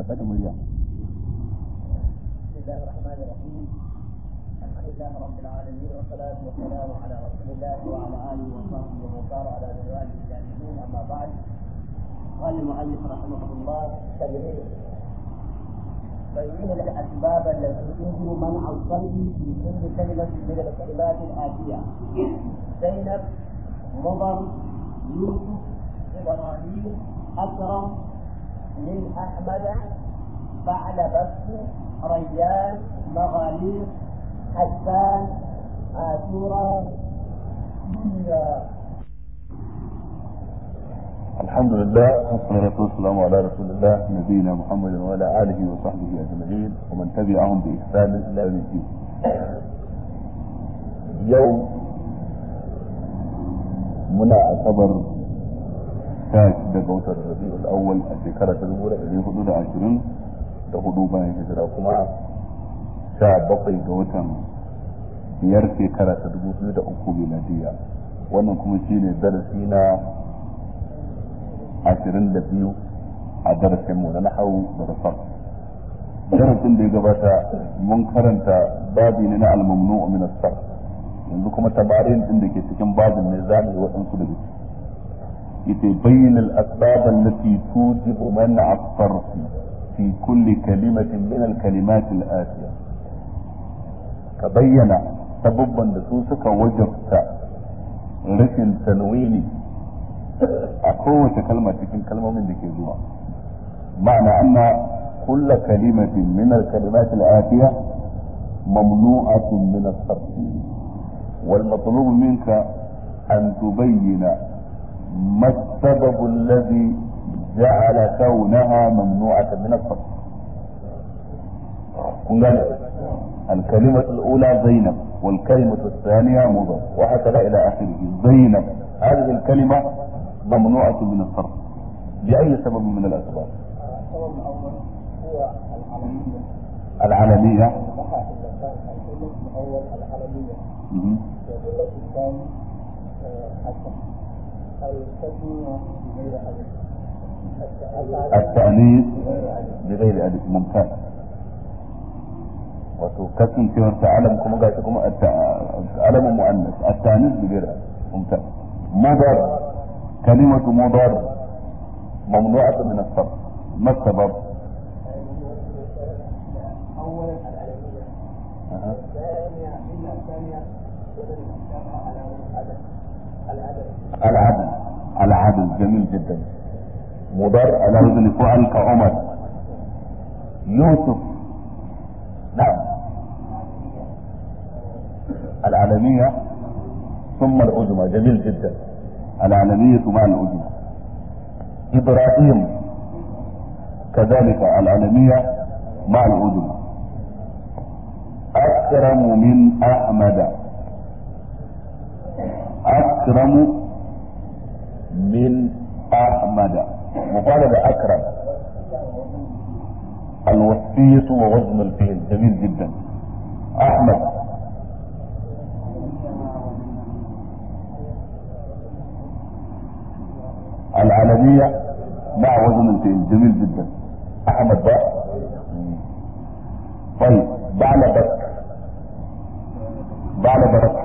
daga murya بسم الله الرحمن الرحيم الحمد لله رب العالمين والصلاة والسلام على رسول الله وعلى آله وصحبه ومن سار على منواله الجاهلين أما بعد قال المؤلف رحمه الله تبعين بين الأسباب التي تنزل منع الصلب في كل كلمة من الكلمات الآتية زينب مضر يوسف إبراهيم أكرم من أحمد فعل بس ريان مغاليق حسان آثورا دنيا الحمد لله والصلاة والسلام على رسول الله نبينا محمد وعلى آله وصحبه أجمعين ومن تبعهم بإحسان إلى يوم الدين. يوم منا أعتبر شاش دقوة الربيع الأول الشكرة الأولى اللي حدود عشرين تهدو بين هجرة كما sha bakwai ga watan biyar shekara ta dubu biyu da uku miladiya wannan kuma shine darasi na ashirin da biyu a darasin mu na nahawu da rafar darasin da ya gabata mun karanta babi ne na almamnu min as yanzu kuma tabarin din da ke cikin babin ne za mu yi waɗansu da ciki ita bayyin al-asbab allati tujibu man'a as-sarf fi kulli kalimatin min al-kalimat al-atiya ka bayyana sababban da su suka wajabta rashin tanwini a kowace kalma cikin kalmomin da ke zuwa ma'ana anna kulla kalimatin min al-kalimat al-atiya mamnu'atun min as-sarf wal matlub minka an tubayyana ما السبب الذي جعل كونها ممنوعة من الصرف قلنا الكلمة الأولى زينب والكلمة الثانية مضر وهكذا إلى آخره زينب هذه الكلمة ممنوعة من الصرف بأي سبب من الأسباب؟ السبب الأول هو العلمية العلمية صح الكلمة الأول العلمية مهم. والكلمة الثاني حسن الكلمة بغير ألف التأنيث بغير ألف ممتاز wato kasancewar ta alam kuma ga kuma alamun mu'annas at-tanis bi ghayr mumtaz mudar kalimatu mudar mamnu'atun min as-sarf ma sabab أولا العلمية الثانية إلا الثانية ومن الأشياء على العدد العدد العدل العدل جميل جدا مضر على وزن فعل كعمر يوسف نعم العالمية ثم العجمة جميل جدا العالمية مع العجمة إبراهيم كذلك العالمية مع العجمة أكرم من أحمد أكرم من أحمد مفرد أكرم الوصية ووزن الفيل جميل جدا أحمد العالمية مع وزن الفيل جميل جدا أحمد بقى طيب بعد بك بعد برك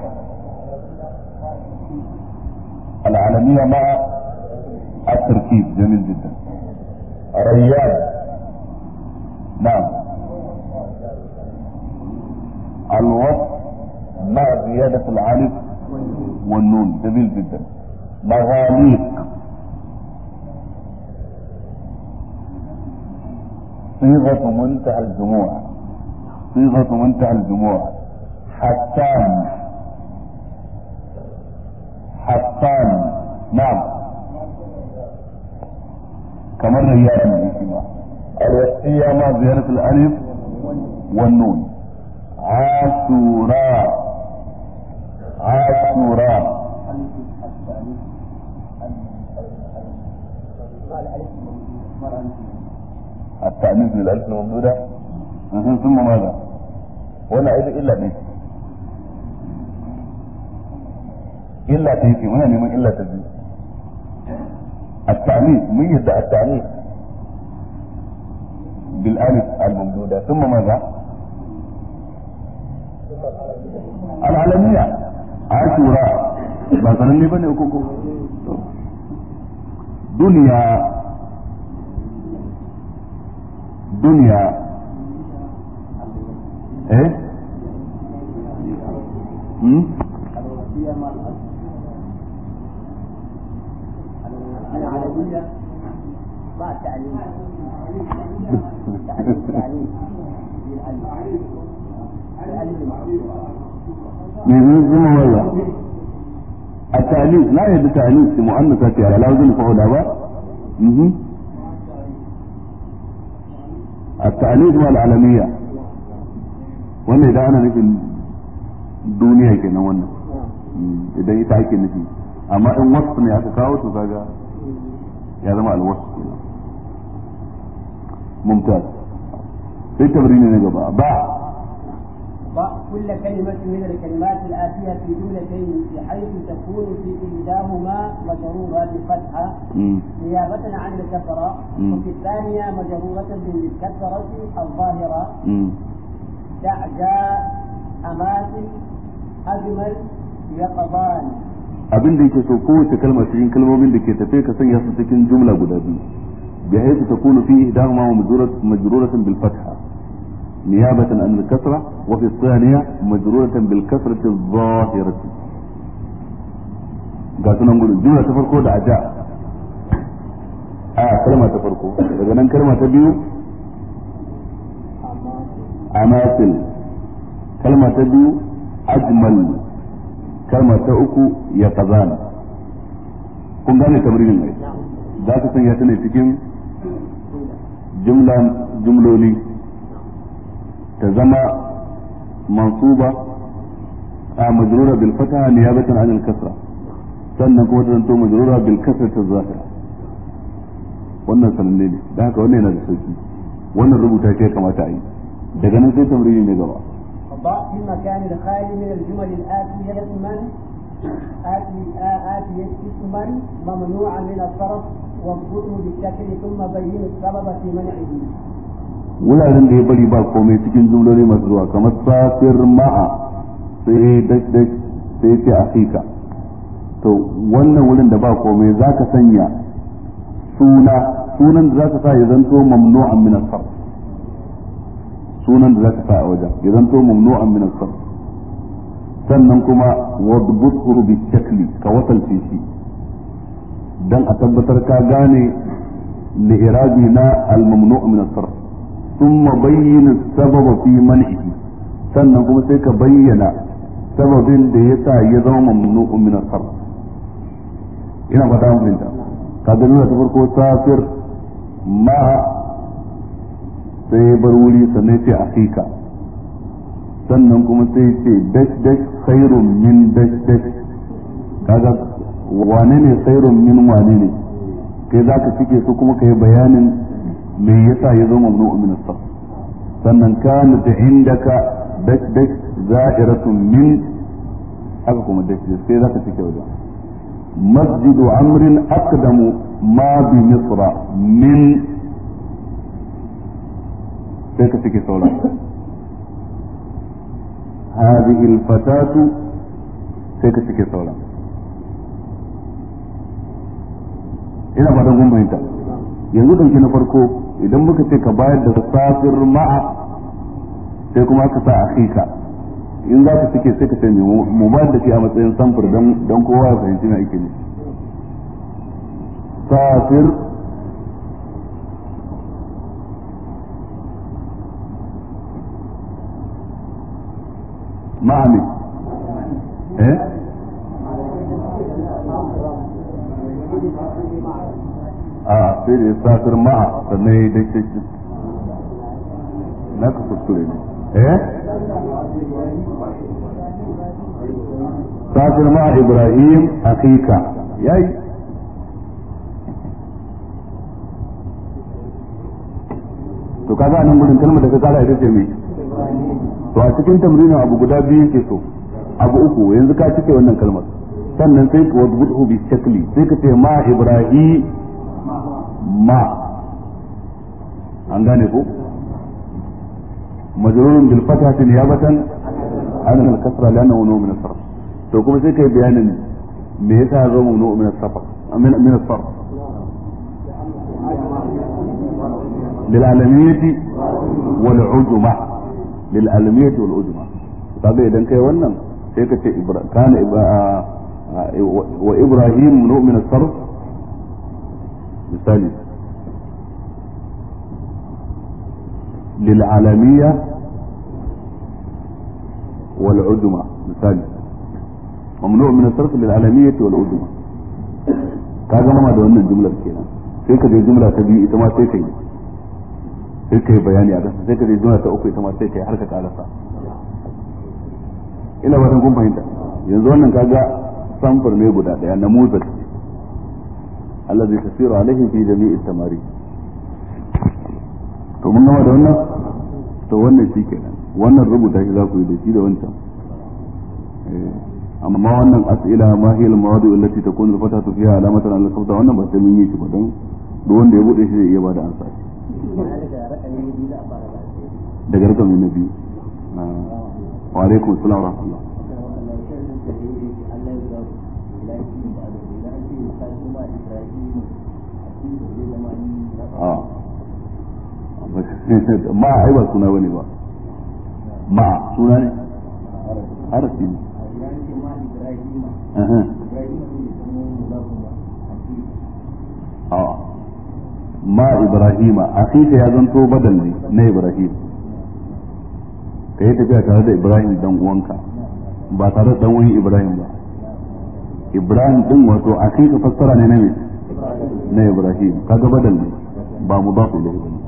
العالمية مع التركيب جميل جدا ريان نعم الوصف مع زيادة العالف والنون جميل جدا مغاليق صيغة منتهى الجموع صيغة منتهى الجموع حسان حسان نعم كمان ريان الاسم الوصية مع زيادة الألف والنون عاشوراء عاشوراء التأنيث للألف الممدودة مهم. ثم ماذا؟ ولا عيد إلا دي إلا تيجي من من إلا تجي التعنيف من يدعى التعنيف بالالف الممدودة ثم ماذا؟ العالمية عاشوراء ba sananne ba ne koko duniya duniya eh hmm? العالمية مع التعليم التعليم من ثم ماذا؟ التأليف لا يد تأليف في مؤنثة على لا وزن فعل با مهم. التأليف مع العالمية wannan idan ana nufin duniya kenan wannan idan ita ake nufi amma in wasu ne aka kawo to kaga ya zama alwasu kenan mumtaz sai tabrini ne gaba ba ضع كل كلمة من الكلمات الآتية في جملتين بحيث تكون في إحداهما مجرورة بالفتحة مم. نيابة عن الكسرة مم. وفي الثانية مجرورة بالكسرة الظاهرة مم. دع جاء أماثل أجمل يقظان abin da yake so kowace kalma cikin kalmomin da ke tafe ka sanya su cikin jumla guda biyu bi haythu takunu fi ihdahuma majruratan bil fatha niyabatan an al kasra wa fi thaniya majruratan bil kasrati adh-dhahirati ga sunan gudu jumla ta farko da aja a kalma ta farko daga nan kalma ta biyu amasil kalma ta biyu ajmal kalma ta uku ya kazan kun gane tamrinin ai za ka sanya ta ne cikin jumla jumloli ta zama mansuba a majrura bil fataha niyabatan an al kasra sannan kuma ta zanto majrura bil kasra ta zahira wannan sananne ne da haka wannan yana da sauki wannan rubuta ke kamata a yi daga nan sai tamrini ne gaba ضع في المكان الخالي من الجمل الآتية اسما آتي آتية اسما ممنوعا من الصرف واضبطه بالشكل ثم بين السبب في منعه wuraren da ya bari ba komai cikin jumloli masu zuwa kamar safir ma'a sai dash dash sai ce afika to wannan wurin da ba komai za ka sanya suna sunan da za ka sa ya zanto mamnu'an min as sunan da za ka sa a wajen ya zanto mamnu'an min as sannan kuma wadbuthu bi shakli ka wasalce shi dan a tabbatar ka gane li'irabi na al-mamnu' min as-sarf thumma bayyin as-sababa fi man'ihi sannan kuma sai ka bayyana sababin da yasa ya zama mamnu'un min as-sarf ina fata mun fahimta ka ga nuna ta farko safir ma sai bar wuri sannan sai akika sannan kuma sai ce dash dash khairun min dash dash kaga wane ne khairun min wane ne kai za ka cike su kuma kai bayanin me yasa ya zama mamnu'u min as sannan kana da indaka dash dash za'iratun min haka kuma dash dash sai za ka cike wajen masjidu amrin aqdamu ma bi misra min sai ka cike sauran هذه الفتاة sai ka cike sauran ina fatan kun fahimta yanzu ɗauki na farko idan muka ce ka bayar da safir ma'a sai kuma aka sa akhika in za ka cike sai ka ce mu bayar da shi a matsayin samfur don kowa ya fahimci na ake ne safir ma'a ne eh a sai da ya safir ma'a sannan ya yi daidai shi na ka kuskure ne eh safir ma'a ibrahim akika yayi to kaga nan gudun kalmar da ka kara ita ce mai to a cikin tamrinin abu guda biyu yake so abu uku yanzu ka cike wannan kalmar sannan sai ka wadbuhu bi shakli sai ka ce ma ibrahim ma an gane ko majrurun bil fathati niyabatan an al kasra li'annahu mamnu min as-sarf to kuma sai kai bayanin me yasa ya zo mamnu min as-sarf min min as-sarf lil alamiyati wal ujma lil alamiyati wal ujma kaga idan kai wannan sai ka ce kana wa ibrahim mamnu min as-sarf misali للعالمية والعجمة مثال ممنوع من الصرف للعالمية والعجمة kaga mama da wannan jumlar kenan sai ka je jumla ta biyu ita ma sai ka yi sai ka yi bayani a kasa sai ka je jumla ta uku ita ma sai ka yi har ka karasa ina ba kun fahimta yanzu wannan kaga samfur ne guda daya na muzal allazi tasiru alaihi fi jami'i tamari to mun gama da wannan to wannan shi kenan wannan rubuta shi za ku yi da shi da wancan amma wannan as'ila ma hiya al-mawadi allati takunu al-fatatu fiha alamatan ala al wannan ba sai mun yi shi ba don duk wanda ya bude shi zai iya bada ansa daga rakami na biyu wa alaikum assalam wa rahmatullah ah ma ai ba suna bane ba ma suna ne harafi ne ma ibrahima akika ya zanto badal ne na ibrahim ka yi tafiya tare da ibrahim dan uwanka ba tare da dan wani ibrahim ba ibrahim din wato akika fassara ne na me na ibrahim kaga badal ne ba mudafu ilayhi bane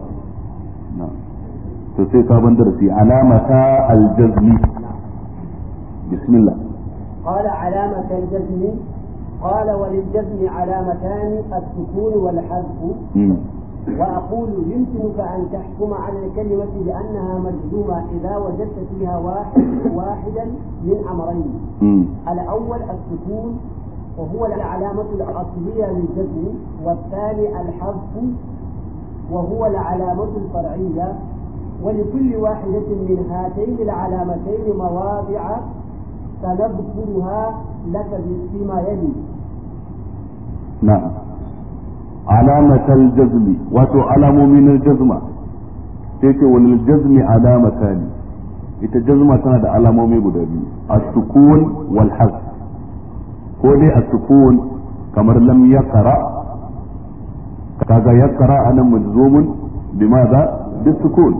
to sai sabon darasi alamata aljazmi bismillah قال علامة الجزم قال وللجزم علامتان السكون والحذف وأقول يمكنك أن تحكم على الكلمة بأنها مجزومة إذا وجدت فيها واحد واحدا من أمرين الأول السكون وهو العلامة الأصلية للجزم والثاني الحذف وهو العلامة الفرعية ولكل واحدة من هاتين العلامتين مواضع سنذكرها لك فيما يلي نعم علامة الجزم وتو علامة من الجزمة تيتي وللجزم علامتان ita jazma tana da alamomi guda biyu as-sukun wal hazf ko dai as-sukun kamar lam yaqra kaga yaqra anan majzumun bimadha bis-sukun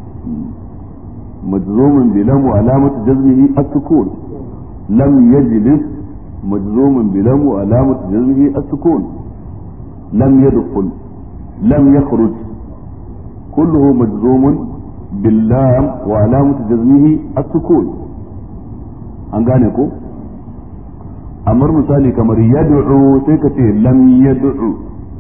majzumun bi lam wa alamatu jazmihi as-sukun lam yajlis majzumun bi lam wa alamatu jazmihi as-sukun lam yadkhul lam yakhruj kulluhu majzumun باللام وعلامة جزمه السكون an gane ko amar misali kamar yad'u sai ka ce lam yad'u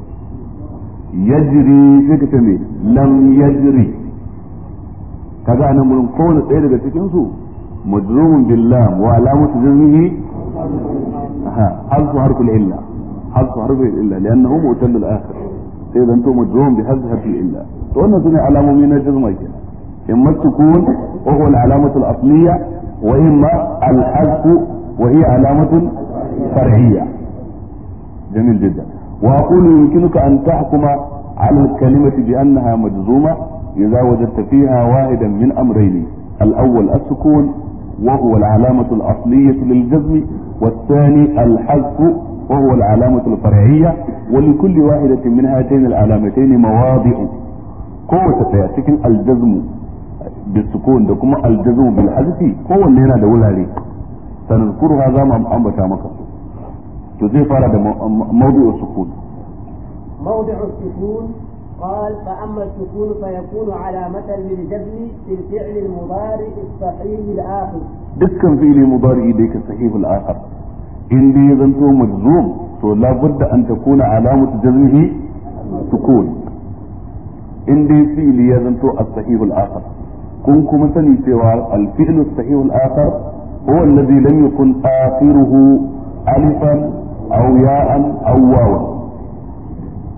yajri sai ka ce me lam yajri kaga anan mun kowane ɗaya daga cikin su majrumun billam wa alamatu jazmihi ha harfu harfu illa harfu harfu illa li'annahu mu'tal al-akhir sai zanto majrum bi harfi harfi illa to wannan sune alamomi na jazma kenan إما السكون وهو العلامة الأصلية وإما الحذف وهي علامة فرعية جميل جدا وأقول يمكنك أن تحكم على الكلمة بأنها مجزومة إذا وجدت فيها واحدا من أمرين الأول السكون وهو العلامة الأصلية للجزم والثاني الحذف وهو العلامة الفرعية ولكل واحدة من هاتين العلامتين مواضع قوة تأتيك الجزم بالسكون da kuma aljazu bil hazfi kowanne yana da wurare sanadkuruha za mu ambata maka to zai fara da mawdu'u sukun موضع السكون قال فأما السكون فيكون علامة للجزم في الفعل المضارع الصحيح الآخر dukkan fi'li mudari da yake sahih al-akhir in dai zanto majzum to la budda an takuna alamatu jazmihi sukun in dai fi'li ya zanto as-sahih al-akhir kun kuma sani cewa alfi'lu sahih al-akhar huwa alladhi lam yakun akhiruhu alifan aw ya'an aw wawan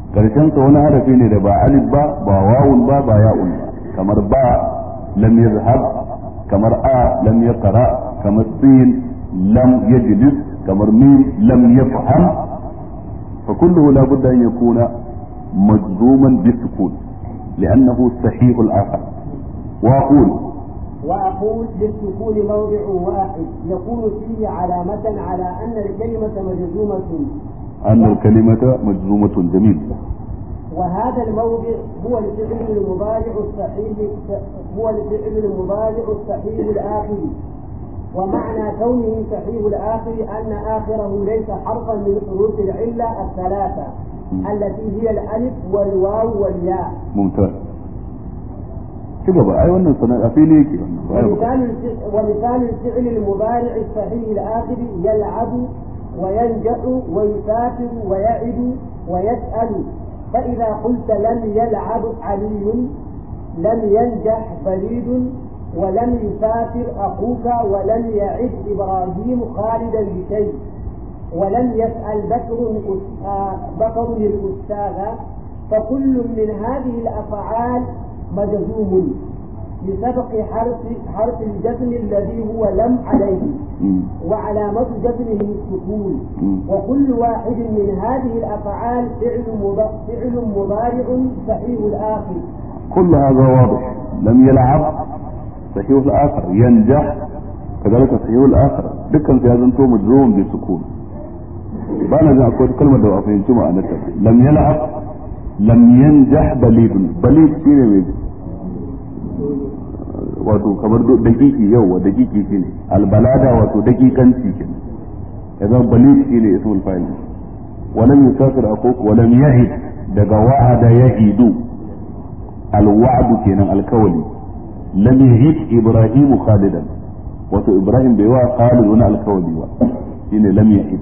karshen sa wani harafi ne da ba alif ba ba wawun ba ba ya'un ba kamar ba lam yazhab kamar a lam yaqra kamar sin lam yajlis kamar mim lam yafham fa kulluhu la budda an yakuna majzuman bisukun لأنه صحيح الآخر وأقول وأقول للسكون موضع واحد يكون فيه علامة على أن الكلمة مجزومة أن الكلمة مجزومة جميل وهذا الموضع هو الفعل المضارع الصحيح هو الفعل المضارع الصحيح الآخر ومعنى كونه صحيح الآخر أن آخره ليس حرفا من حروف العلة الثلاثة التي هي الألف والواو والياء ممتاز كده بقى أي wannan sana a fili yake ومثال الفعل ومثال الفعل المضارع الصحيح الآخر يلعب وينجح ويسافر ويعد ويسأل فإذا قلت لم يلعب علي لم ينجح بريد ولم يسافر أخوك ولم يعد إبراهيم خالدا بشيء ولم يسأل بكر بكر الأستاذ فكل من هذه الأفعال مجزوم بسبق حرف حرف الجزم الذي هو لم عليه وعلامة جزمه السكون وكل واحد من هذه الأفعال فعل فعل مضارع صحيح الآخر كل هذا واضح لم يلعب صحيح الآخر ينجح كذلك صحيح الآخر دكان في هذا انتم مجزوم بالسكون بانا جاء أقول كلمة دو أفهم جمعة لم يلعب لم ينجح بليد بليد شيء ميجي wato kamar dakiki yau wa dakiki shi ne albalada wato dakikanci ke idan balit shi ne ismul fa'il walam yusafir akuk walam yahid daga wa'ada yahidu alwa'du kenan alkawali lam yahid ibrahimu khalidan wato ibrahim bai wa khalid wani alkawali ba shine lam yahid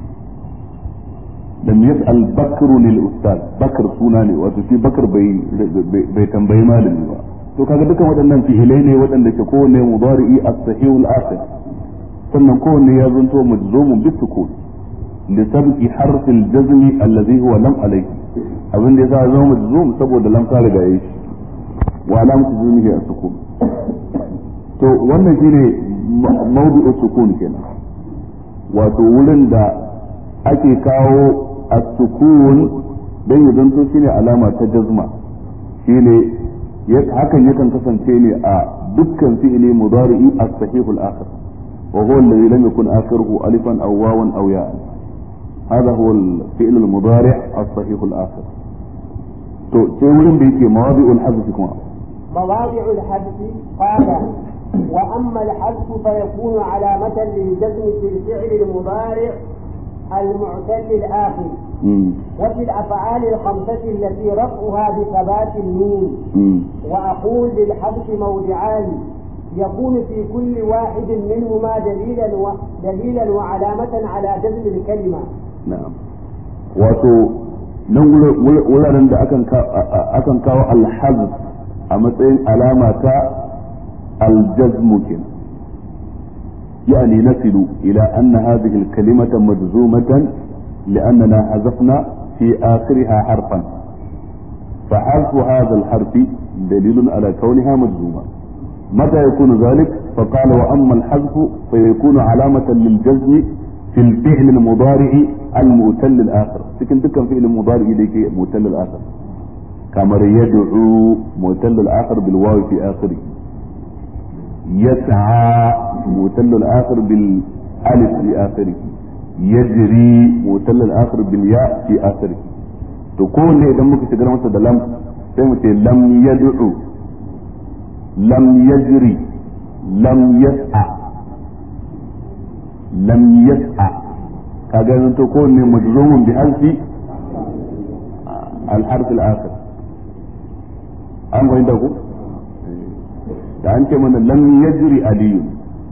lam yas'al bakru lil ustad bakr suna ne wato shi bakr bai bai tambayi malami ba to kaga dukan waɗannan fi'ilai ne waɗanda ke kowanne mudari'i as-sahih al-akhir sannan kowanne ya zanto majzumun bi sukun li sabqi harf al-jazm alladhi huwa lam alayhi abin da yasa zama majzum saboda lam ka riga yi wa alamatu jazmihi as-sukun to wannan shine mawdu'u sukun kenan wato wurin da ake kawo as-sukun dan ya zanto shine alama ta jazma shine hakan yakan kasance ne a dukkan fi'ili mudari'i as-sahihul akhir wa huwa alladhi lam yakun akhiruhu alifan aw wawan aw ya'an هذا هو الفعل المضارع الصحيح الآخر تو sai wurin da yake mawadi'ul hazf kuma مواضع الحذف قال وأما الحذف فيكون علامة للجزم في الفعل المضارع المعتل الآخر مم. وفي الأفعال الخمسة التي رفعها بثبات النون مم. وأقول للحذف موضعان يكون في كل واحد منهما دليلا و... دليلا وعلامة على جزم الكلمة na'am wato nan wuraren da akan akan kawo alhazf a matsayin alama ta aljazmu kenan يعني نصل إلى أن هذه الكلمة مجزومة لأننا حذفنا في آخرها حرفا فحذف هذا الحرف دليل على كونها مجزومة متى يكون ذلك فقال وأما الحذف فيكون علامة للجزم في الفعل المضارع المؤتل الآخر لكن تكن فعل المضارع ليك مؤتل الآخر كما يدعو مؤتل الآخر بالواو في آخره يسعى مؤتل الآخر بالألف في آخره يجري مؤتل الآخر بالياء في آخره تكون إذا ممكن تقرأ مثلا لم سيمتي لم يدعو لم يجري لم يسعى لم يسعى kaga zan to kowanne majzumun bi alfi al-harf al-akhir an fahimta ku da an ce mana lam yajri aliyun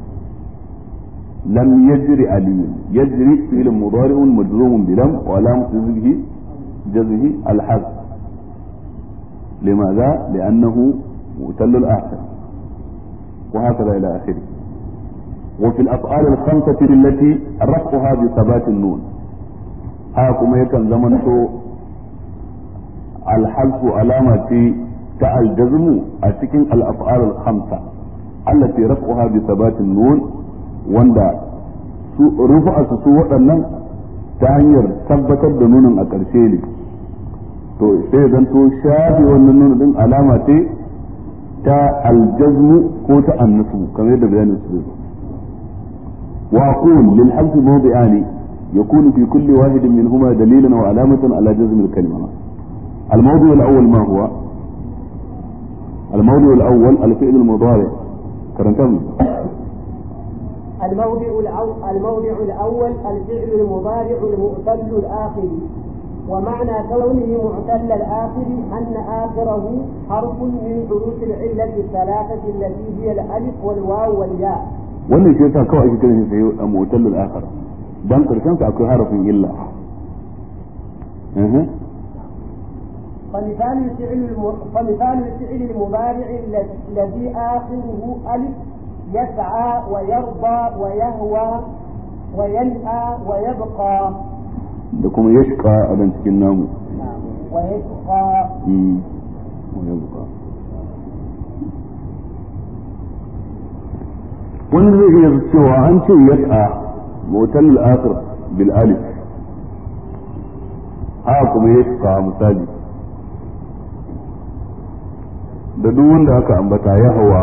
lam yajri aliyun yajri fi'l mudari'un majzumun bi lam wa alamatu jazmihi jazmihi al-harf لماذا؟ لأنه مؤتل الآخر وهكذا إلى آخره وفي الأفعال الخمسة التي رفعها بثبات النون هاكم يكن زمن alhalfu alama ce ta aljazmu a cikin al-af'al al-khamsa allati raf'uha bi thabatin nun wanda su rufa su su waɗannan ta hanyar tabbatar da nunin a ƙarshe ne to sai zan to shafi wannan nunin din alama ce ta aljazmu ko ta annasu kamar yadda bayanin su zai wa aqul lil half mawdi'ani يكون في كل واحد منهما دليلا وعلامة على جزم الكلمة الموضوع الأول ما هو الموضوع الأول الفعل المضارع كرنتم الموضع الأول الموضع الأول الفعل المضارع المعتل الآخر ومعنى كونه معتل الآخر أن آخره حرف من حروف العلة الثلاثة التي هي الألف والواو والياء. wannan shi yasa kawai ake kiran shi sai mu'tallul akhar dan karshen sa akwai harafin illa فمثال الفعل الم... فمثال الفعل المضارع الذي آخره ألف يسعى ويرضى ويهوى وينأى ويبقى da kuma yashqa a dan cikin namu ويشقى wani zai iya cewa an ce yas'a motal al-akhir bil alif haka kuma yashqa misali da duk wanda aka ambata ya hawa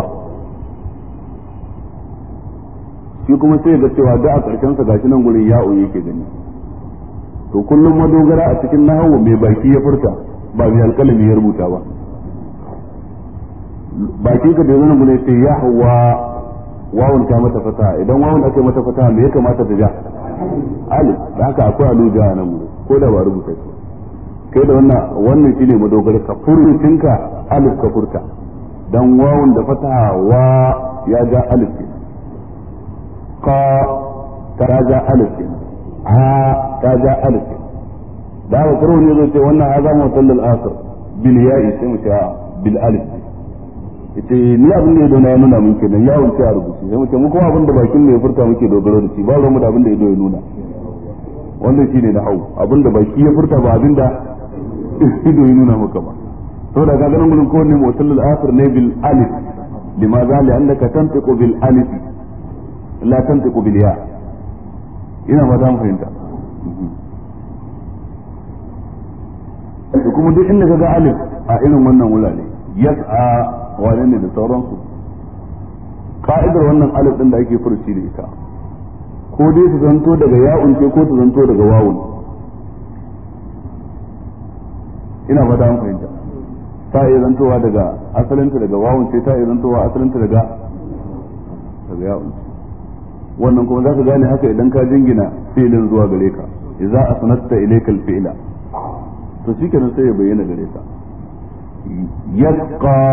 shi kuma sai ga cewa da a ƙarshen sa gashi nan gurin ya'u yake gani to kullum madogara a cikin nahawu mai baki ya furta ba mai alƙalami ya rubuta ba baki ka da zana gurin sai ya hawa wawun ta mata fata idan wawun aka mata fata me ya kamata ta ja alif da haka akwai aluja a nan gurin ko da ba rubuta shi kai da wannan wannan shine madogara ka furucinka alif ka furta dan wawun da fataha wa ya ja alif ka ta ja alif a ta ja alif da haka karo ne zai ce wannan haza mutallal asir bil ya'i sai mu ce bil alif yace ni abin da ya dona ya nuna mun kenan yawon ce a rubuce sai mu ce mu kuma abin da bakin ne ya furta muke dogaro da shi ba ruwan mu da abin da ya ya nuna wannan shine na hau abin da baki ya furta ba abin da ido ya nuna maka ba saboda ka ganin gurin kowanne mutallal asir ne bil alif limaza li'annaka tantiqu bil alif la tantiqu bil ya ina ba za mu fahimta da kuma duk inda kaga alif a irin wannan wurare yas'a wane ne da sauransu ka'idar wannan alif din da ake furuci da ita ko dai su zanto daga ya'un ce ko su zanto daga wawun ina fata mun fahimta ta iya zantowa daga asalinta daga wawun ce ta iya zantowa asalinta daga daga ya'un wannan kuma za ka gane haka idan ka jingina fi'ilin zuwa gare ka idza asnatta ilayka al-fi'la to shikenan sai ya bayyana gare ka yasqa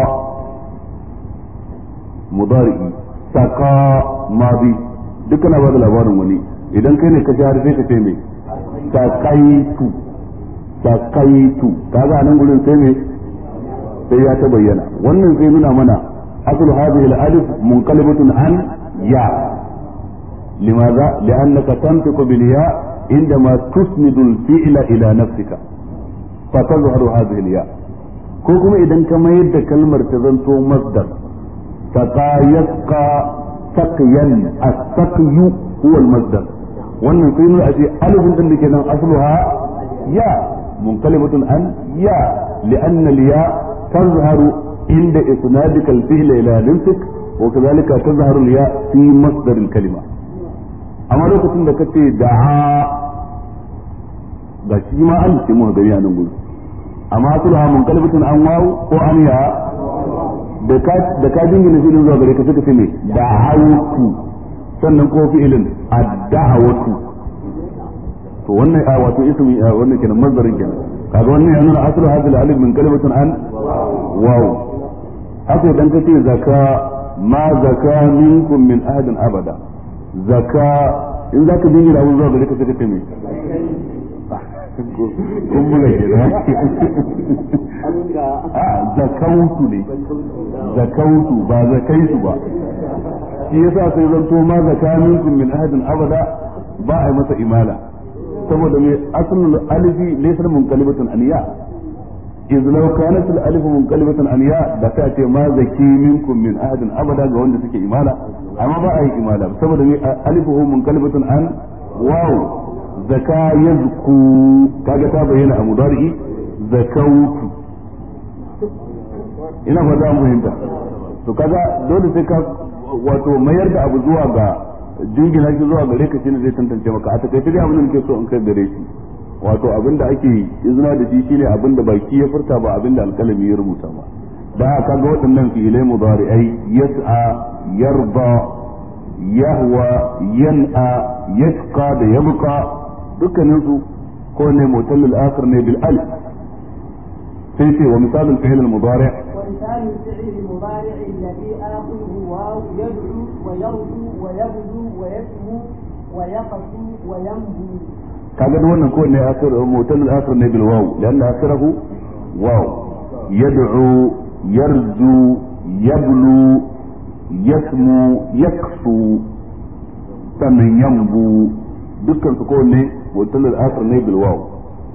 mudari'i saqa madi duk kana ba da labarin wani idan kai ne ka ji harfe ka ce me saqaitu saqaitu kaga nan gurin sai me sai ya ta bayyana wannan sai nuna mana aslu hadhihi al-alif munqalibatun an ya لماذا؟ لأنك تنطق بالياء عندما تسند الفعل إلى نفسك فتظهر هذه الياء كوكما إذا كما يد كلمة تزنتو مصدر سقى يسقى سقيا السقي هو المصدر wannan sai nuna ashe alifin din da ke nan asluha ya munqalibatun an ya li'anna al-ya tazharu inda isnadika al-fi'l ila nafsik wa kadhalika tazharu al-ya fi masdar al-kalima amma lokacin da kace da'a ga shi ma an ce mu gari a nan gudu amma sulha mun kalbatun an wawu ko an ya da ka da ka dingina filin zuwa gare ka suka ce me da'awtu sannan ko fi'ilin ad-da'watu to wannan a wato ismi wannan kenan mazdarin kenan kaga wannan yana aslu hadhihi al-alif min kalimatin an wawu haka idan kace zaka ma zaka minkum min ahadin abada zaka in zaka jingina abun zuwa gare ka sai ka ce me kun buga ke da a zakautu ne zakautu ba zakaitu ba shi yasa sai zanto ma zaka minkum min ahadin abada ba a yi masa imala saboda mai asalul alifi laysa munqalibatun aniya iz law kanat al alif munqalibatan an ya da ta ce ma zaki minkum min ahadin abada ga wanda suke imala amma ba a yi imala saboda ni alifuhu munqalibatan an waw zaka yazku kaga ta bayyana a mudari zakautu ina fata mu fahimta to kaga dole sai ka wato mayar da abu zuwa ga jingina shi zuwa gare ka shine zai tantance maka a takaice dai abin da nake so in kai gare shi wato abin da ake izina da shi shine abin da baki ya furta ba abin da alkalami ya rubuta ba da haka ga waɗannan fi'ilai mudari'ai yas'a yarda yahwa yan'a yasqa da yabqa dukkanin su ko ne mutallil akhir ne bil alif sai ce wa misalul fi'il al mudari' ومثال الفعل المضارع الذي آخره واو يدعو ويرجو ويبدو ويسمو ويقسو وينبو kaga da wannan kowanne akhir mutal akhir ne bil waw lianna akhirahu waw yad'u yarju yablu yasmu yaksu sannan yambu dukkan su kowanne mutal akhir ne bil waw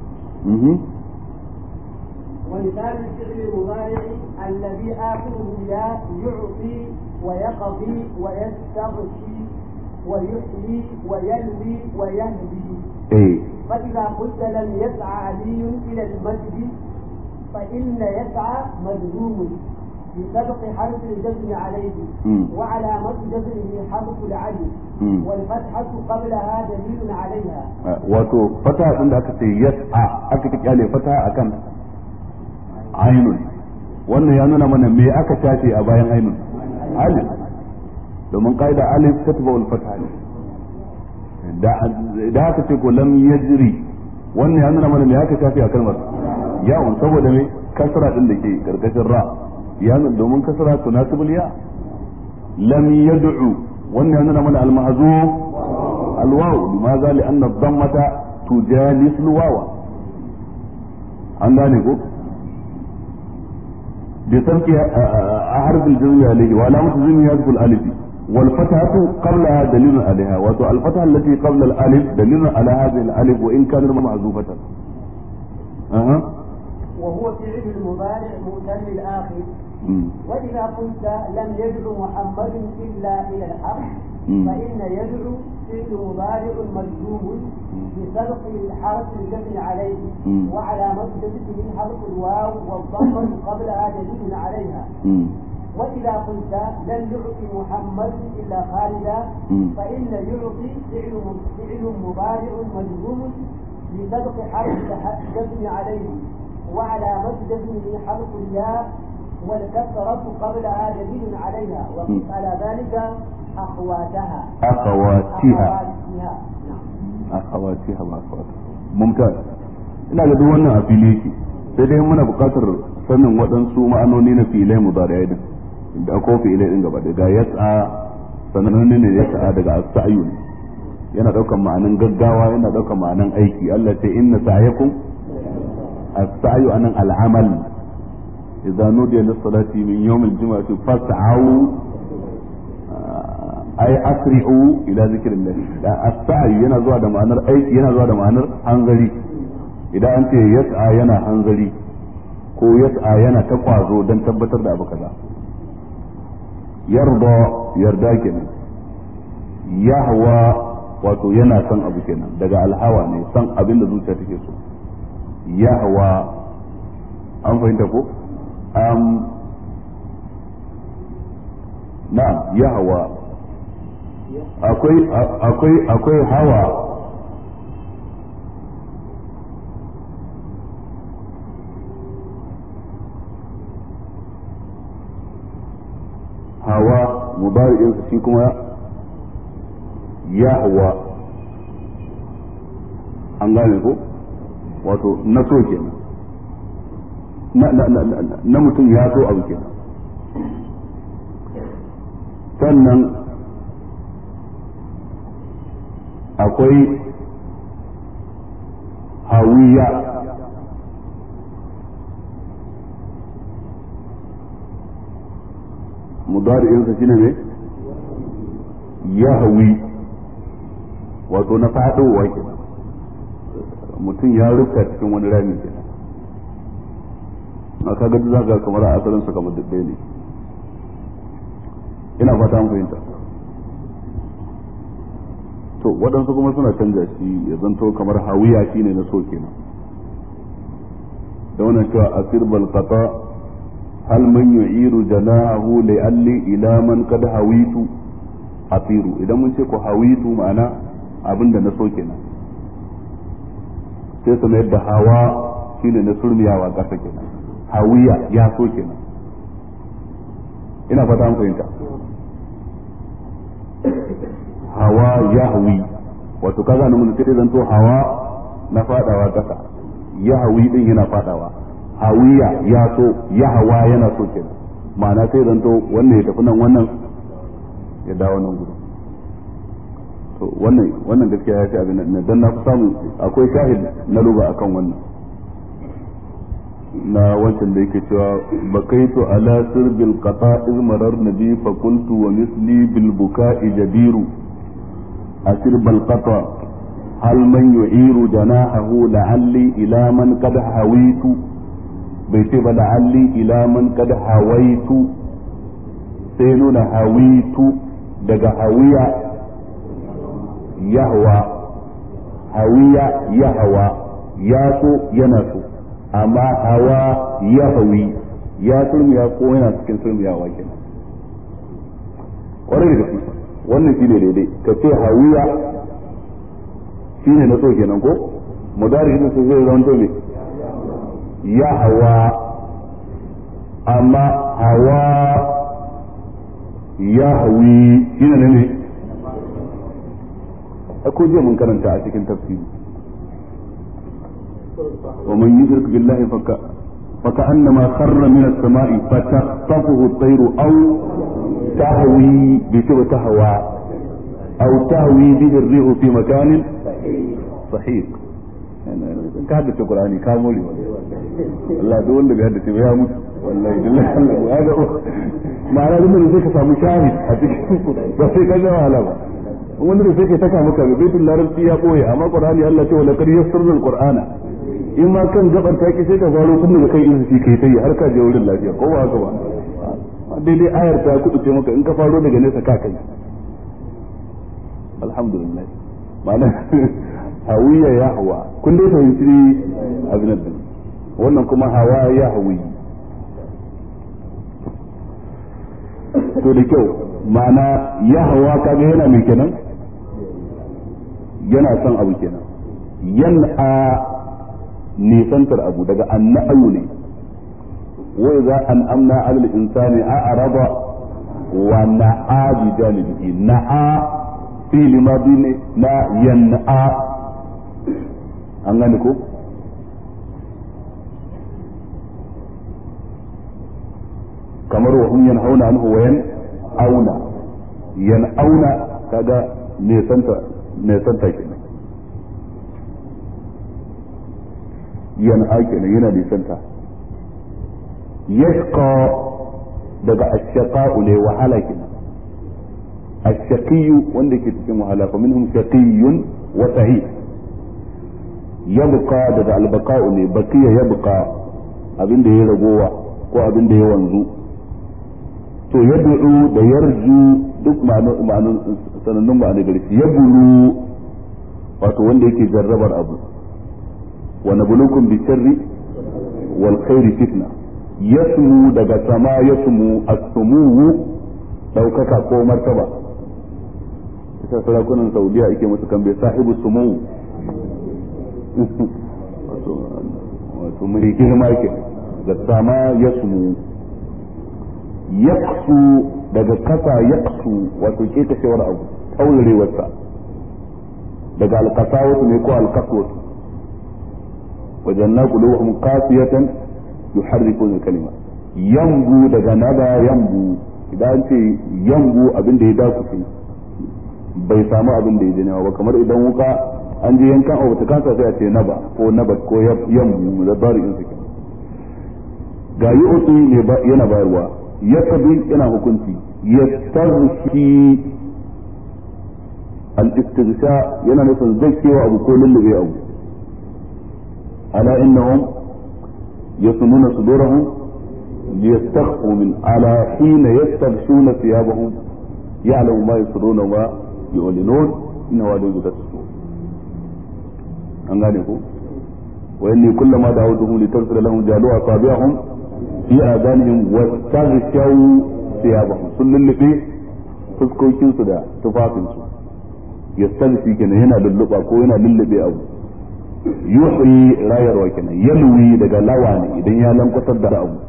ومثال الفعل المضارع الذي آخره ياء يعطي ويقضي ويستغشي ويحيي ويلوي ويهدي eh فإذا قلت لم يسعى علي إلى المسجد فإن يسعى مجزوم بسبق حرف الجزم عليه مم. وعلامة جزمه حرف العلم مم. والفتحة قبلها دليل عليها wato fata din da aka ce yas'a aka ta kyale fata akan ainun wannan ya nuna mana me aka tace a bayan ainun alif domin kaida alif tatba wal fatha ne da da aka ce ko lam yajri wannan ya nuna mana me aka tace a kalmar yawon saboda me kasra din da ke karkashin ra ya nuna domin kasra tunasibul ya lam yad'u wannan ya nuna mana al mahzuf الواو لماذا لأن الضمة تجالس الواو عن ذلك بترك حرف الجزم عليه وعلامة الجزم يذكر الألف والفتحة قبلها دليل عليها والفتحة التي قبل الألف دليل على هذه الألف وإن كانت محذوفة أها وهو فعل المضارع مؤتل الآخر مم. وإذا قلت لم يدعو محمد إلا إلى الحق مم. فإن يدعو فعل مضارع مجزوم بسبق حرف الجزم عليه مم. وعلامة جزمه حرف الواو والضمة قبلها دليل عليها مم. وإذا قلت لن يعطي محمد إلا خالدا مم. فإن يعطي فعل فعل مضارع مجزوم بسبق حرف الجزم عليه وعلامة جزمه حرف الياء والكسرة قبلها دليل عليها وقف مم. على ذلك أخواتها أخواتها أخواتها نعم akhawatiha ma akhawat mumtaz ina ga duk wannan a fili yake sai dai muna buƙatar sanin waɗansu ma'anoni na filai mudari'ai din da ko filai din gaba daga yas'a sananne ne yas'a daga as-sa'yu ne yana daukan ma'anan gaggawa yana daukan ma'anan aiki Allah ce inna sa'yakum as-sa'yu anan al-amal idza nudiya lis-salati min yawm al-jum'ati fas'au ay asri'u ila zikrillah da as-sa'i yana zuwa da ma'anar aiki yana zuwa da ma'anar hanzari idan an ce yas'a yana hanzari ko yas'a yana ta kwazo dan tabbatar da abu kaza yarda yarda kenan yahwa wato yana son abu kenan daga alhawa ne son abin da zuciya take so yahwa an fahimta ko um, na'am yahwa akwai akwai akwai hawa hawa mubari'in shi kuma yahwa an gane ko wato na so kenan na na na na mutum ya so abu kenan sannan akwai hawiya mudari'insa shine ne ya hawi wato na fadowa kenan mutum ya rufta cikin wani rami kenan a kaga duk zaka kamar a asalin sa kamar duk ne ina fata an fahimta to waɗansu kuma suna canja shi ya zanto kamar hawiya shine na so kenan da wannan cewa asir bal qata hal man yu'iru janahu li alli ila man qad hawitu asiru idan mun ce ko hawitu ma'ana abinda na so kenan sai su mayar da hawa shine na surmiyawa ƙasa kenan hawiya ya so kenan ina fata an fahimta hawa ya hawi wato kaga nan mun sai zanto hawa na fadawa ƙasa ya hawi din yana fadawa hawiya ya so ya hawa yana so kenan ma'ana sai zanto wannan ya tafi nan wannan ya dawo nan gudu to wannan wannan gaskiya ya fi abin nan dan na fi samu akwai shahid na luga akan wannan na wancan da yake cewa bakaitu ala sirbil qata iz marar nabi fa qultu wa misli bil buka'i jabiru asir bal qata hal man yu'iru janahahu la'alli ila man qad hawitu bai ce ba la'alli ila man qad hawaitu sai nuna hawitu daga hawiya yahwa hawiya yahwa ya so yana so amma hawa ya hawi ya sulmiya ko yana cikin sulmiyawa kenan kwarai da gaske wannan shi ne daidai ka ce hawiya shi ne na so kenan ko mudari shi su zai zama ne ya hawa amma hawa ya hawi shi ne ne ko jiya mun karanta a cikin tafsiri ومن يشرك بالله فك فكأنما خر من السماء فتخطفه الطير أو تهوي بسوء تهوى أو تهوي به الريح في مكان صحيح ka haddace Qur'ani ka more Allah duk wanda bai haddace ba ya mutu wallahi billahi Allah ya ga ma'ana duk da sai ka samu shahid a cikin ba sai ka ga wahala ba wanda da sai ka saka maka baitul larabci ya boye amma Qur'ani Allah ce wala qad yassarna al-Qur'ana in ma kan gabar ta ki sai ka faro tun daga kai irin shi kai ta yi har ka je wurin lafiya ko ba haka ba daidai ayar ta kudu ce maka in ka faro daga nesa ka kai alhamdulillah ma'ana hawiya ya hawa kun dai fahimci abin nan wannan kuma hawa ya hawi to da kyau ma'ana ya hawa kaga yana mai kenan yana son abu kenan yan'a nisantar abu daga anna'ayu ne wa idza an'amna 'ala al-insani a'rada wa na'a bi janibihi na'a fi limadi ne na yan'a an gane ko kamar wa hum yanhauna anhu wa yan'auna yan'auna kaga nisanta nisanta kenan yana kenan yana nisanta yashqa daga ashaqa'u ne wahala kenan ashaqiyu wanda ke cikin wahala fa minhum shaqiyyun wa sa'id yabqa daga albaqa'u ne baqiya yabqa abinda ya ragowa ko abinda ya wanzu to yad'u da yarju duk ma'anun sanannun ma'anar gari yabulu wato wanda yake jarrabar abu ونبلوكم بالشر والخير فتنة يسمو daga sama yasmu as-sumu daukaka ko martaba ita sarakunan saudiya ake musu kan bai sahibu sumu wato mai girma ke da sama yasmu yaksu daga kasa yaksu wato ke kashewar abu taurarewarsa daga alkasawatu ne ko alkaswatu وجعلنا قلوبهم قاسية يحرفون الكلمة ينبو daga naba yambu idan ce yambu abin da ya dakuce bai samu abin da ya ji ba kamar idan wuka an je yankan abu ta kansa sai a ce naba ko nabat ko yambu da bari in suke ga yi otu yana bayarwa ya yana hukunci ya tarshi al-istighsha yana nufin zai kewa abu ko lullube abu ألا إنهم يصنون صدورهم liyastakhfu min ala hina yastaghshuna thiyabahum ya'lamu ma yusruna wa yu'linun innahu alayhi tasfu an gane ko wa inni kullama da'awtuhum litaghfira lahum jalu asabi'ahum fi adanihim wastaghshaw thiyabahum sun lullube fuskokinsu da tufafinsu yastaghshi kenan yana lulluba ko yana lullube abu yuhyi rayarwa kenan yalwi daga lawa ne idan ya lankwatar da abu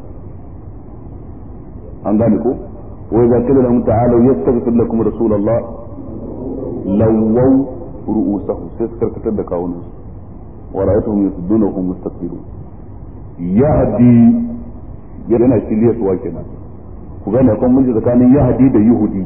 an gane ko wa idza qila lahum ta'alu yastaghfir lakum rasulullah lawaw ru'usahum sai suka karkatar da kawunan su wa ra'aytuhum yasudduna wa hum mustakbirun yahdi yana shiryarwa kenan ku gane kan mun tsakanin yahdi da yuhudi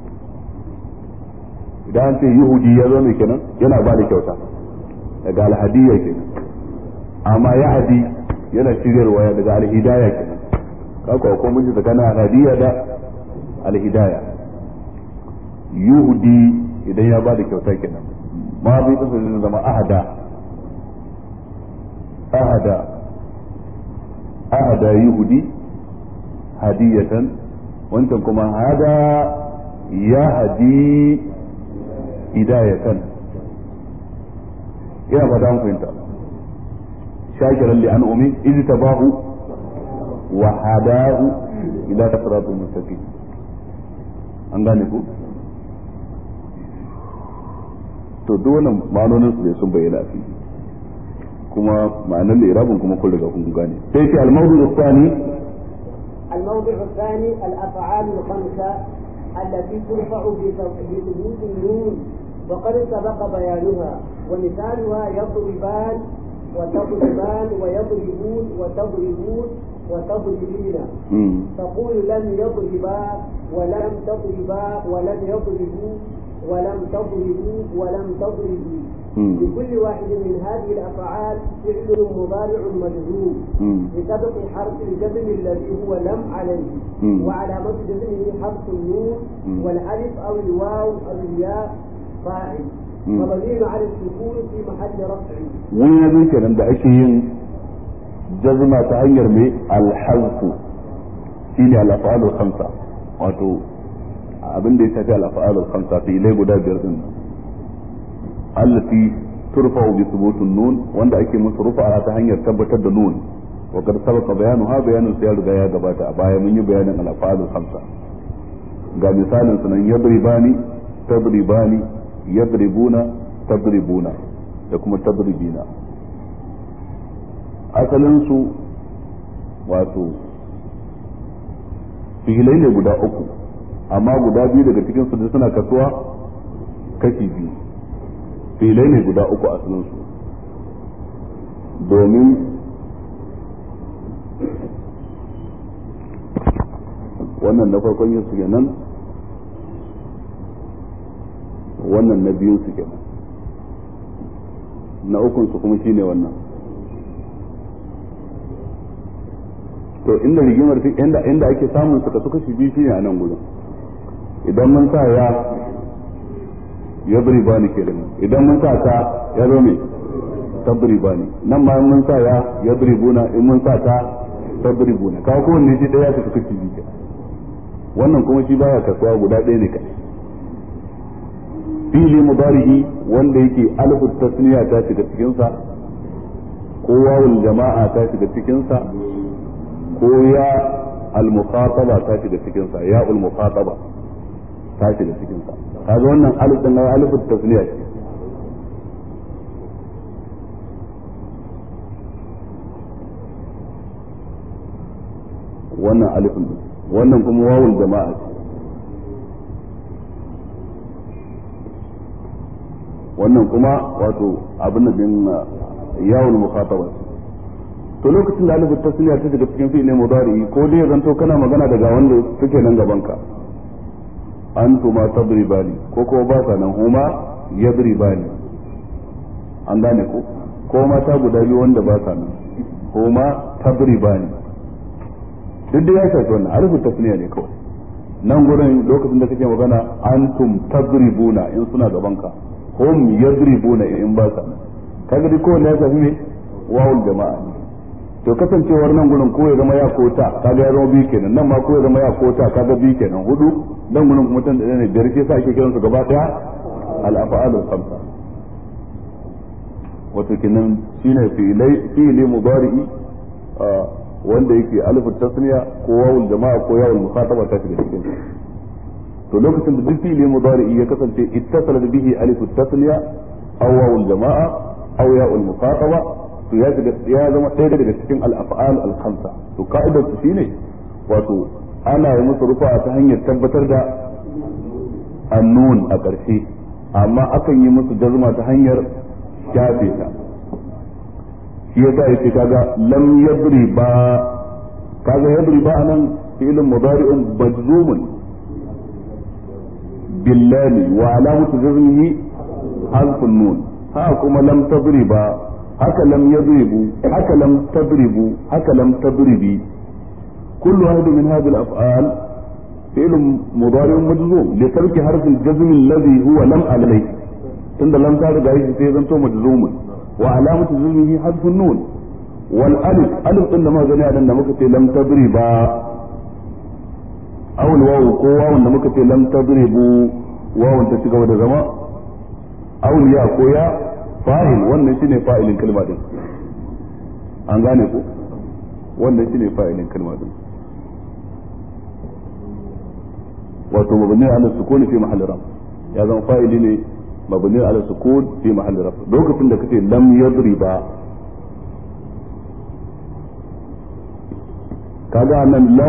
idan an ce yuhudi ya zo mai kenan yana ba da kyauta daga alhadiyya kenan amma ya hadi yana shiryarwa daga alhidaya kenan kaka ko mun ji tsakanin alhadiyya da alhidaya yuhudi idan ya ba da kyauta kenan ma bai kasa zai zama ahada ahada ahada yuhudi hadiyatan wancan kuma hada ya hadi hidayatan ina fata an fahimta shakiran li an'umi idh tabahu wa hadahu ila siratul mustaqim an gane ku to duk wannan ma'anonin su ne sun bayyana a fili kuma ma'anar da irabin kuma kun riga kun gane sai ce al-mawdu' al-thani الموضع الثاني الأفعال الخمسة التي ترفع بثبوت النون وقد سبق بيانها ومثالها يضربان وتضربان ويضربون وتضربون وتضربين تقول لم يضربا ولم تضربا ولم يضربوا ولم تضربوا ولم تضربوا لكل واحد من هذه الافعال فعل مضارع مجزوم بسبب حرف الجزم الذي هو لم عليه وعلامة جزمه حرف النون والالف او الواو او الياء فاعل وضمير على السكون في محل رفع wani ya zai kenan da ake yin jazma ta hanyar mai alhazfu shine al-af'alul khamsa wato abin da ya shafi al-af'alul khamsa filai guda biyar din allati turfa'u bi thubutun nun wanda ake musu rufa'a ta hanyar tabbatar da nun wa qad sabaqa bayanuha bayanun sai ya riga ya gabata a baya mun yi bayanin al-af'alul khamsa ga misalin sunan yadribani tadribani yadribuna tadribuna da kuma tadribina asalin su wato filai ne guda uku amma guda biyu daga cikin su suna kasuwa kashi biyu filai ne guda uku asalin su domin wannan na farkon yin su kenan wannan na biyun su kenan na ukun su kuma shine wannan to inda rigimar inda inda ake samun su kasu kashi biyu shine a nan gurin idan mun sa ya ya bari bani kenan idan mun sa ta ya zo me tabri bani nan ma mun sa ya ya bari buna in mun sa ta tabri buna ka ko wanne shi daya su kashi biyu kenan wannan kuma shi baya kasuwa guda ɗaya ne kai fili mudari'i wanda yake alfu tasniya ta shiga cikin sa ko wawul jama'a ta shiga cikin sa ko ya al-mukhataba ta shiga cikin sa ya al-mukhataba ta shiga cikin sa kaga wannan alif din alfu tasniya ce wannan alifin wannan kuma wawul jama'a ce wannan kuma wato abin da din yawul mukhataba to lokacin da alifin tasniya ta shiga cikin fi'il mudari ko dai ya zanto kana magana daga wanda suke nan gaban ka antuma tadribani ko ko ba sa nan huma yadribani an gane ko ko mata guda biyu wanda ba sa nan huma tadribani duk da ya shafi wannan alifin tasniya ne kawai nan gurin lokacin da kake magana antum tadribuna in suna gaban ka hum yadribuna in ba sa kaga dai kowanne ya shafi me wawul jama'a ne to kasancewar nan gurin ko ya zama ya kota kaga ya zama biyu kenan nan ma ko ya zama ya kota kaga biyu kenan hudu nan gurin kuma tan da ne biyar sai sa ake kiransu gaba daya al-af'alul khamsa wato kenan shine fi'ilai fi'ili mudari'i wanda yake alif tasniya ko wawul jama'a ko yawul mukhataba ta shiga cikin to lokacin da duk fi'ili mudari'i ya kasance ittasala bihi alif tasniya aw wawul jama'a aw ya'ul mukhataba to ya shiga ya zama ɗaya daga cikin al-af'al al-khamsa to ka'idar su shine wato ana yi musu rufa ta hanyar tabbatar da annun a ƙarshe amma akan yi musu jazma ta hanyar shafe ta shi yasa yace kaga lam yadri ba kaga yadri ba anan fi'lun mudari'un majzumun billahi wa alamatu jazmihi harfun nun ha kuma lam tadriba haka lam yadribu haka lam tadribu haka lam tadribi كل واحد من هذه الأفعال فعل مضارع مجزوم لترك حرف الجزم الذي هو لم عليه tunda lam ta riga shi sai zanto majzumun wa alamatu jazmihi hadfun nun wal alif alif din da muka gani a nan da muka ce lam tadriba aw al wawu ko wawun da muka ce lam tadribu wawun ta cigaba da zama aw ya ko ya fa'il wannan shine fa'ilin kalma din an gane ko wannan shine fa'ilin kalma din wato mabni ala sukuni fi mahalli ram ya zama fa'ili ne مبني على السكون في محل رفع لوكتين da kace lam yadriba kaga nan lam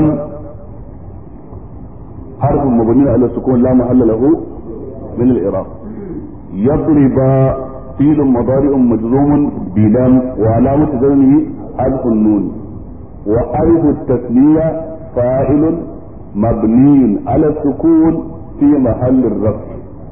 حرف مبني على السكون لا محل له من الإعراب يضرب فيل مضارع مجزوم بلام وعلامة جزمه حذف النون وألف التثنية فاعل مبني على السكون في محل الرفع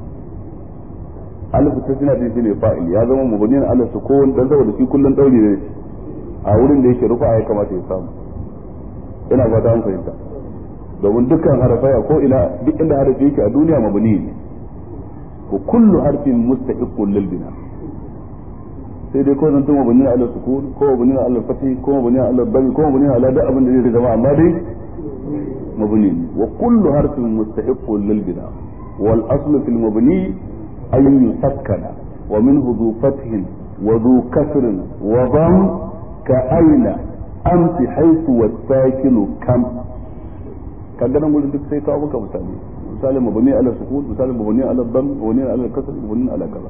alif tasniya din shine fa'il ya zama mubniyan ala sukun dan saboda shi kullun dauri ne a wurin da yake rufa ya kamata ya samu ina fata an fahimta domin dukkan harafai ko ina duk inda harafi yake a duniya mabni ne ko kullu harfin mustahiqqun lil bina sai dai ko zanto mabni ala sukun ko mabni ala fathi ko mabni ala dami ko mabni ala da abin da zai zama amma dai mabni ne wa kullu harfin mustahiqqun lil bina wal aslu fil mabni أن يسكن ومنه ذو فتح وذو كسر وضم كأين أمس حيث والساكن كم kaga nan gurin duk sai kawo maka misali misali mabani ala sukun misali mabani ala dam mabani ala kasr mabani ala kaza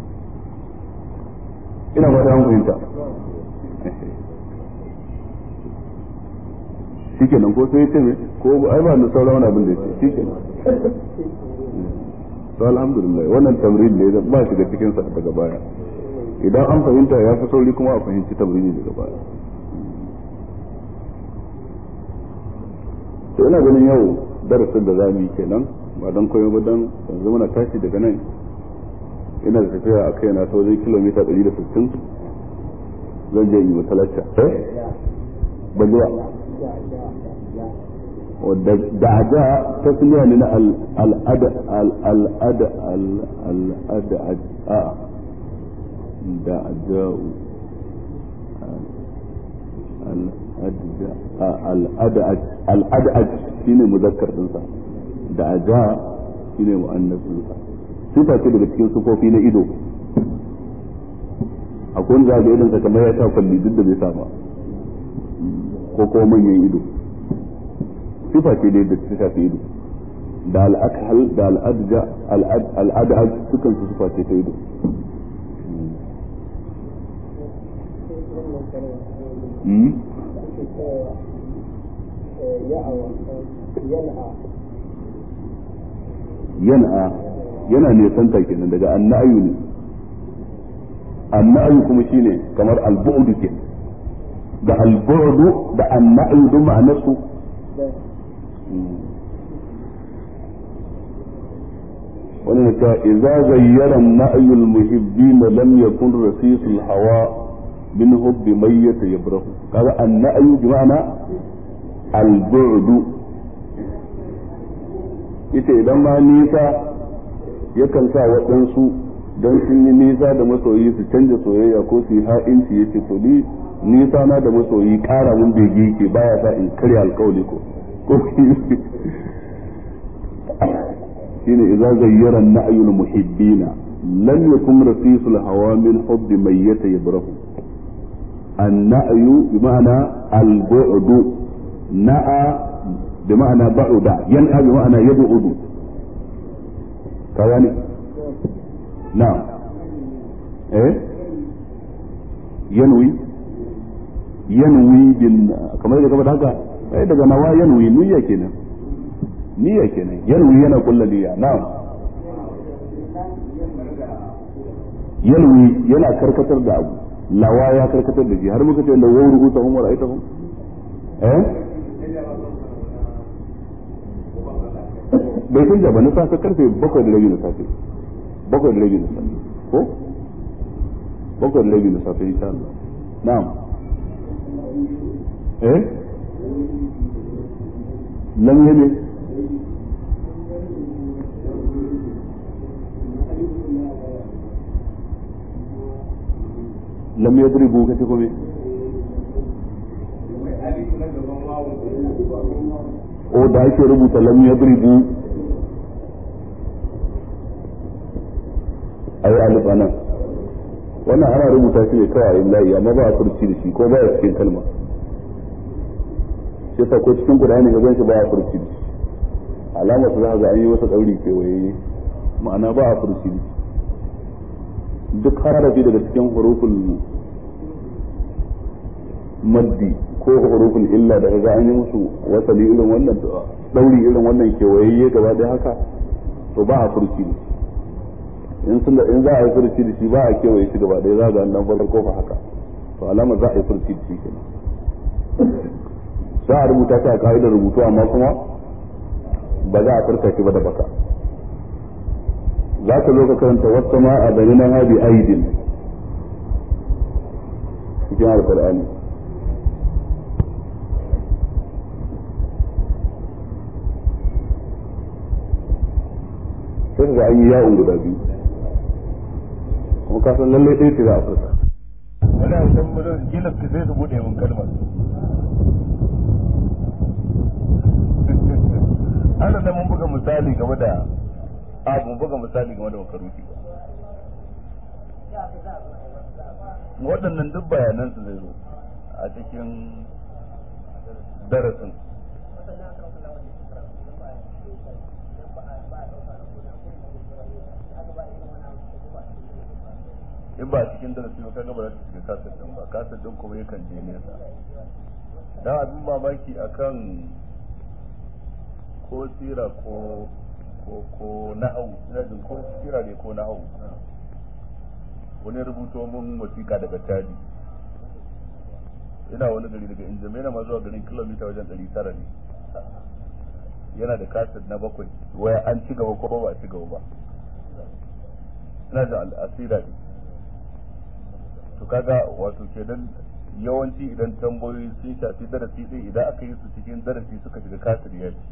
ina ba da an fahimta shikenan ko sai ya ce me ko ai ba da sauran wani abin da ya ce shikenan to alhamdulillah wannan tamrin ne ba shi da cikin sa daga baya idan an fahimta ya fi sauri kuma a fahimci tamrini daga baya to ina ganin yau darasin da za mu yi kenan ba don koyo ba don yanzu muna tashi daga nan ina da tafiya a kai na ta wajen kilomita 160 zan je yi masalacca eh ban ji ba da'aja tasmiya ne na al'ada al'ada al'ada a da'aja'u al'ada'aj shine muzakkar dinsa da'aja shine mu'annas dinsa sifa ce daga cikin sufofi na ido akwai wanda ga idonsa kamar ya sa kwalli duk da bai sa ba ko kuma manyan ido sifa ce dai da ta shafi ido da al'akhal da al'adja al'adaj sukan su sifa ce ta ido yana yana ne santa kenan daga annayu ne annayu kuma shine kamar al-bu'd ke da al-bu'd da annayu duk ma'anarsu wani ta idza zayyara an-na'yu al-muhibbin lam yakun rasis al-hawa bin hubbi mayyit yabrahu kaga an-na'yu bi ma'ana al-bu'd ita idan ma nisa yakan sa waɗansu don sun yi nisa da masoyi su canja soyayya ko su yi ha'inci ya ce to ni nisa na da masoyi kara mun bege ke baya sa in karya alkawali ko ko shine idza zayyara an-na'yul muhibbina lam yakun rasisul hawa min hubbi mayyata yabrahu an-na'yu bima'ana al-bu'du na'a bima'ana ba'uda yan'a bima'ana yab'udu kawani na'am eh yanwi yanwi bin kamar da gaba da haka sai daga nawa yanwi niyya kenan niyya kenan yanwi yana kulla niyya na'am yanwi yana karkatar da abu lawa ya karkatar da shi har muka ce da wawar rubuta hum wa ra'aytahum eh bai canja ba na safe karfe bakwai da rabi na safe bakwai da rabi na safe ko bakwai da rabi na safe insha Allah na'am eh lam yame lam yadribu kace ko me o da ake rubuta lam yadribu ayi alif anan wannan ana rubuta shi ne kawai layi amma ba a furci da shi ko ba a cikin kalma shi yasa ko cikin qur'ani ga ganshi ba a furci da shi alamar su za ga an yi masa dauri kewaye ma'ana ba a furci da shi duk harafi daga cikin huruful maddi ko huruful illa da ga an yi musu wasali irin wannan dauri irin wannan kewaye gaba ɗaya haka to ba a furci da shi in sun in za a yi furci da shi ba a kewaye shi gaba ɗaya za ga nan farkon kofa haka to alama za a yi furci da shi kenan za a rubuta ta a ka'idar rubutu amma kuma ba za a furta shi ba da baka za ka zo ka karanta wasu ma a bari na habi aidin cikin alkur'ani sai ga an yi yawon guda biyu kuma ka san lallai ɗaya ce za a furta wani a can mutum kila ka sai su buɗe mun kalmar ana da mun buga misali game da abu mun buga misali game da makaruki waɗannan duk bayanan su zai zo a cikin darasin in ba a cikin darasi ba kaga ba za ta shiga kasar din ba kasar din kuma yakan je nesa dan abin mamaki akan ko sira ko ko ko na'au ina jin ko sira ne ko na'au wani rubuto mun wasiƙa daga tadi ina wani gari daga injamena ma zuwa garin kilomita wajen ɗari tara ne yana da kasar na bakwai waya an ci gaba ko ba a ci gaba ba ina da al'asira ne to kaga wato kenan yawanci idan tambayoyi sun shafi darasi ɗin idan aka yi su cikin darasi suka shiga kasir ya ci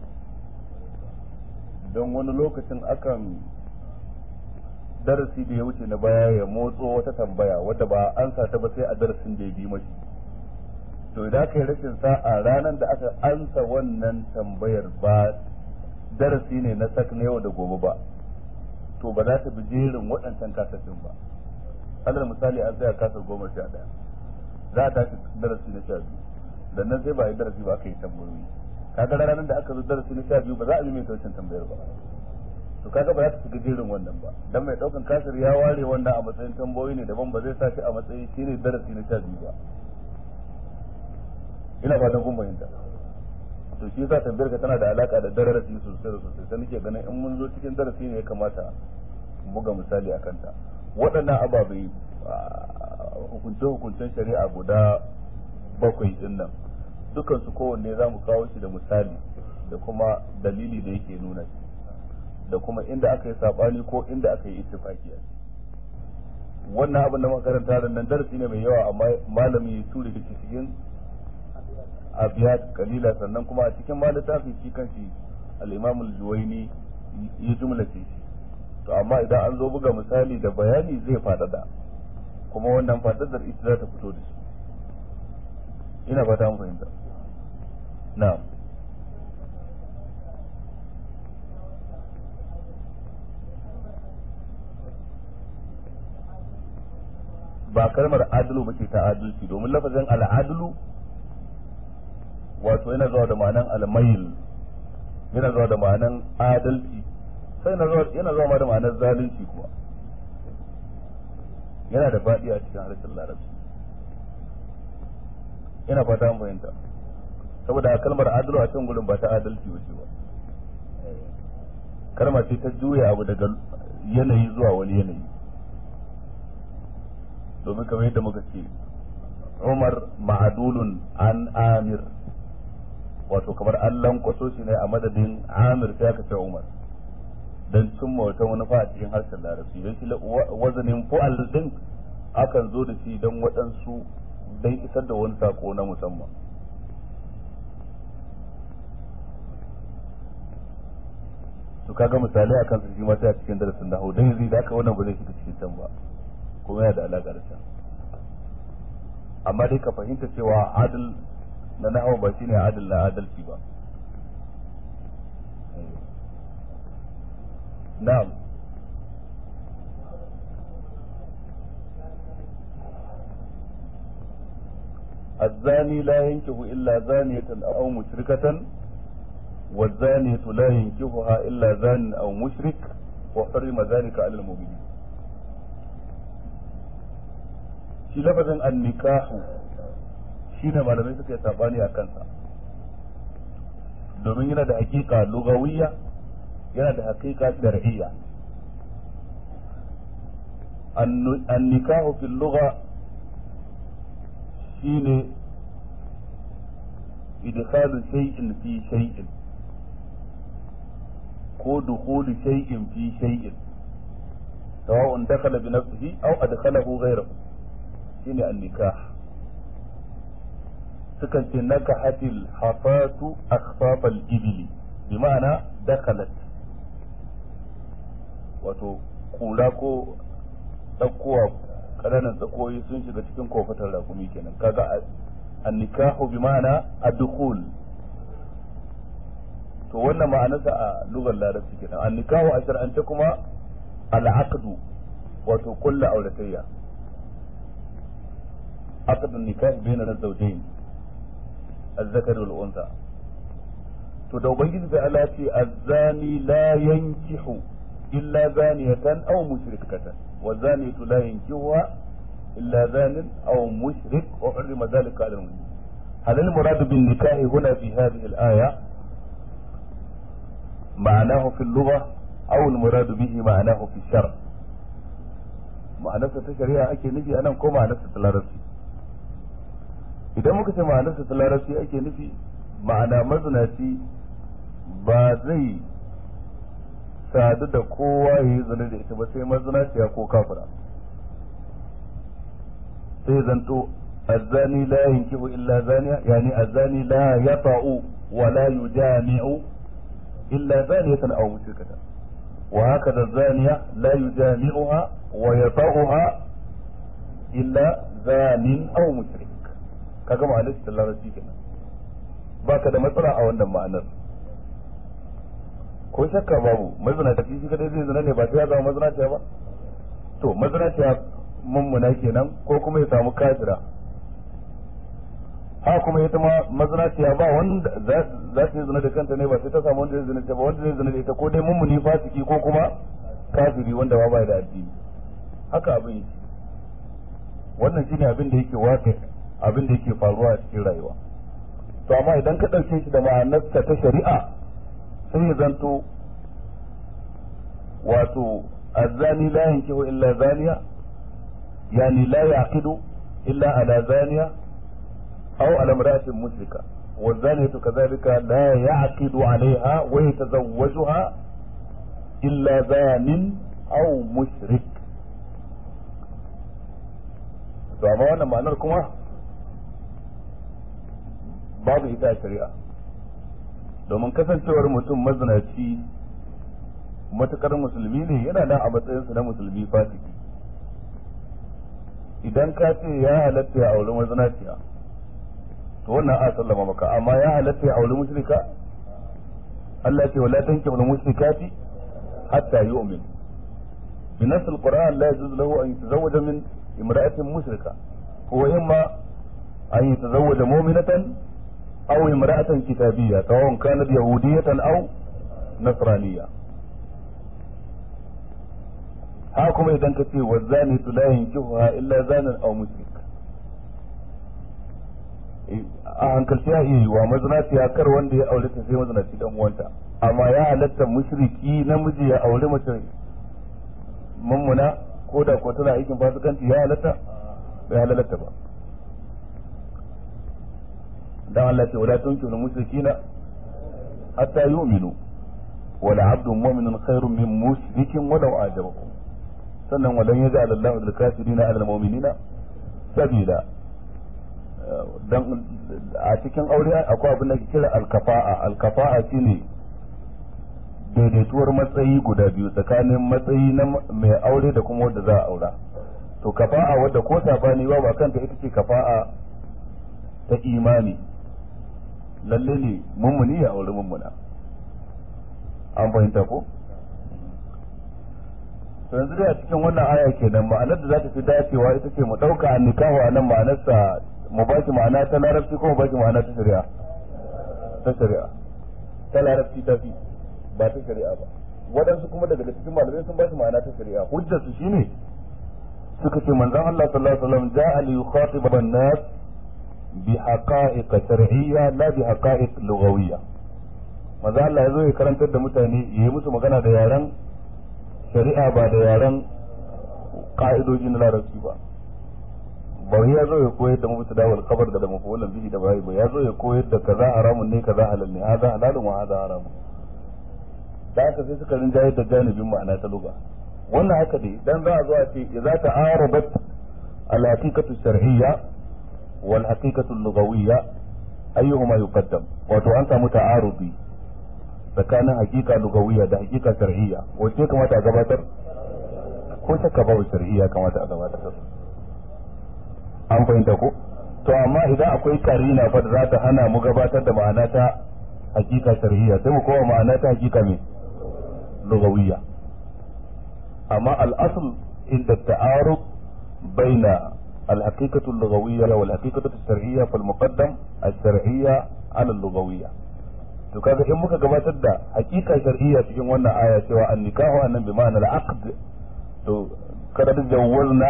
don wani lokacin akan darasi da ya wuce na baya ya motso wata tambaya wadda ba an sa ta ba sai a darasin da ya bi mashi to idan aka yi rashin sa'a ranar da aka ansa wannan tambayar ba darasi ne na sak na yau da gobe ba to ba za ta bi jerin waɗancan kasashen ba alal misali an tsaya kasar goma sha ɗaya za a tashi darasi na sha biyu dan nan sai ba a yi darasi ba aka yi tambayoyi kaga ranar da aka zo darasi na sha biyu ba za a yi mai wancan tambayar ba to kaga ba za ta shiga jerin wannan ba dan mai daukan kasar ya ware wannan a matsayin tambayoyi ne daban ba zai sa shi a matsayin shine darasi na sha biyu ba ina fatan kun fahimta to shi yasa tambayar ka tana da alaka da darasi sosai da sosai sai nake ganin in mun zo cikin darasi ne ya kamata mu buga misali a kanta waɗannan ababai hukunce-hukuncen shari'a guda bakwai din nan dukansu kowanne za mu kawo shi da misali da kuma dalili da yake nuna shi da kuma inda aka yi saɓani ko inda aka yi ittifaki a wannan abin da makaranta da nan darasi ne mai yawa amma malami ya ture da cikin abiyat kalila sannan kuma a cikin ma littafin shi kanshi al-imam al-juwaini ya jumlace shi to amma idan an zo buga misali da bayani zai faɗaɗa kuma wannan faɗaɗar ita za ta fito da shi ina fata mun fahimta na'am ba kalmar adlu ba ce ta adalci domin lafazin al'adlu wato yana zuwa da ma'anan almayil yana zuwa da ma'anan adalci sai yana zuwa ma da ma'anar zalunci kuma yana da faɗi a cikin harshen larabci ina fata an fahimta saboda a kalmar adlu a can gurin ba ta adalci ba ce ba kalma ce ta juya abu daga yanayi zuwa wani yanayi domin kamar yadda muka ce umar ma'adulun an amir wato kamar an lankwaso shi ne a madadin amir sai aka ce umar don cimma wata manufa a cikin harshen larabci don shi wazanin fu'al din akan zo da shi don waɗansu don isar da wani sako na musamman to kaga misalai akan su shi ma sai a cikin darasin da dan yanzu da aka wannan ba zai shiga cikin can ba kuma yana da alaƙa da can amma dai ka fahimta cewa adil na nahawa ba shine adil na adalci ba na'am الزاني لا ينكح إلا زانية أو مشركة والزانية لا ينكحها إلا زان أو مشرك وحرم ذلك على المؤمنين shi lafazin annikahu shi ne malamai suka yi sabani a kansa domin yana da hakika lugawiyya yana da hakika shar'iyya annikahu fil lugha shine idkhalu shay'in fi shay'in ko dukhulu shay'in fi shay'in sawa'un dakhala bi nafsihi aw adkhalahu ghayrahu shine an-nikah sukan ce nakahatil hafatu akhfafal ibili bi ma'ana dakalat wato kura ko tsakowa ƙananan tsakoyi sun shiga cikin kofatar rakumi kenan kaga an-nikahu bi ma'ana ad-dukhul to wannan ma'anarsa a lugar larabci kenan an-nikahu a shar'ance kuma al-aqdu wato kullu auratayya عقد النكاح بين الزوجين الذكر والأنثى to da ubangiji da Allah ce azzani la yankihu illa zaniyatan aw mushrikatan wa zaniyatu la yankihuha illa zanin aw mushrik wa hurrima dhalika 'ala al-mu'minin هل المراد بالنكاح هنا في هذه الآية معناه في اللغة أو المراد به معناه في الشرع معناه في الشريعة أكي نجي أنا كو معناه في العربي idan muka ce ma'anarsa ta larabci ake nufi ma'ana mazinaci ba zai sadu da kowa ya yi zane da ita ba sai mazinaciya ko kafira sai zanto azzani la yankihu illa zaniya yani azzani la yata'u wa la yujami'u illa zaniyatan aw mushrikatan wa hakada zaniya la yujami'uha wa yata'uha illa zanin aw mushrik kaga ma'anar ta larabci kenan baka da matsala a wannan ma'anar ko shakka babu mazina ta shi kadai zai zina ne ba sai ya zama mazinaciya ba to mazinaciya mummuna kenan ko kuma ya samu kafira ha kuma ita ma mazinaciya ba wanda za ta yi zina da kanta ne ba sai ta samu wanda zai zina ta ba wanda zai zina da ita ko dai mummuni fasiki ko kuma kafiri wanda ba ba da addini haka abin yake wannan shine abin da yake waƙi abin da yake faruwa a cikin rayuwa to amma idan ka ɗauke shi da ma'anarsa ta shari'a sai ya zanto wato azzani la yankihu illa zaniya yani la yaqidu illa ala zaniya aw ala imra'atin mushrika والزانية كذلك لا يعقد عليها ويتزوجها إلا زان أو مشرك to amma wannan ma'anar kuma babu ita a shari'a domin kasancewar mutum mazinaci matukar musulmi ne yana nan a matsayinsa na musulmi fasiki idan ka ce ya halatta ya auri mazinaciya to wannan a sallama maka amma ya halatta ya auri mushrika Allah ce wala tankihul mushrikati hatta yu'min بنص القرآن لا يجوز له أن يتزوج من امرأة مشركة هو إما أن يتزوج مؤمنة أو امرأة كتابية سواء كانت يهودية أو نصرانية هاكم إذا كتير والزاني لا ينكحها إلا زانا أو مشرك a hankalci ya iya wa mazinaci ya kar wanda ya aure ta sai mazinaci dan uwanta amma ya halatta mushriki namiji ya aure mace mummuna ko da ko tana aikin fasikanci ya halatta bai halatta ba dan Allah ce wala tunkihu mushrikina hatta yu'minu wala abdun mu'minun khairun min mushrikin walau ajabakum sannan walan yaj'al Allahu lil kafirina 'ala al mu'minina sabila dan a cikin aure akwai abin da ke kira alkafa'a alkafa'a shine daidaituwar matsayi guda biyu tsakanin matsayi na mai aure da kuma wanda za a aura to kafa'a wadda ko sabani ba ba kanta ita ce kafa'a ta imani lalle ne mummuni ya aure mummuna an fahimta ko to yanzu dai a cikin wannan aya kenan ma'anar da za ta fi dacewa ita ce mu ɗauka an nikahu a nan ma'anarsa mu ba shi ma'ana ta larabci ko mu ba shi ma'ana ta shari'a ta shari'a ta larabci ta fi ba ta shari'a ba waɗansu kuma daga cikin malamai sun ba shi ma'ana ta shari'a hujjar su shine suka ce manzon Allah sallallahu alaihi wasallam ja'a li yukhatib an-nas bi haqa'iq shar'iyya la bi haqa'iq lughawiyya manzon Allah ya zo ya karantar da mutane yayi musu magana da yaren shari'a ba da yaren ka'idoji na larabci ba ba ya zo ya koyar da mubtada wal khabar da mafulan bihi da bai ba ya zo ya koyar da kaza haramun ne kaza halal ne hada halalun wa hada haramun da haka sai suka rinjaye da janibin ma'ana ta lugha wannan haka dai dan za a zo a ce idza ta'arabat al haqiqatu shar'iyya wal haqiqatu lughawiyya ayyuhuma yuqaddam wato an samu ta'arudi tsakanin hakika lugawiyya da hakika shar'iyya wacce kamata a gabatar ko shakka babu shar'iyya kamata a gabatar an fahimta ko to amma idan akwai karina fa da za ta hana mu gabatar da ma'ana ta hakika shar'iyya sai mu kowa ma'ana ta hakika me lugawiyya amma al-asl inda ta'arud baina الحقيقة اللغوية والحقيقة الشرعية فالمقدم الشرعية على اللغوية to kaga in muka gabatar da hakika shar'iyya cikin wannan aya cewa an nikahu annan bi ma'ana al-aqd to kada da jawwalna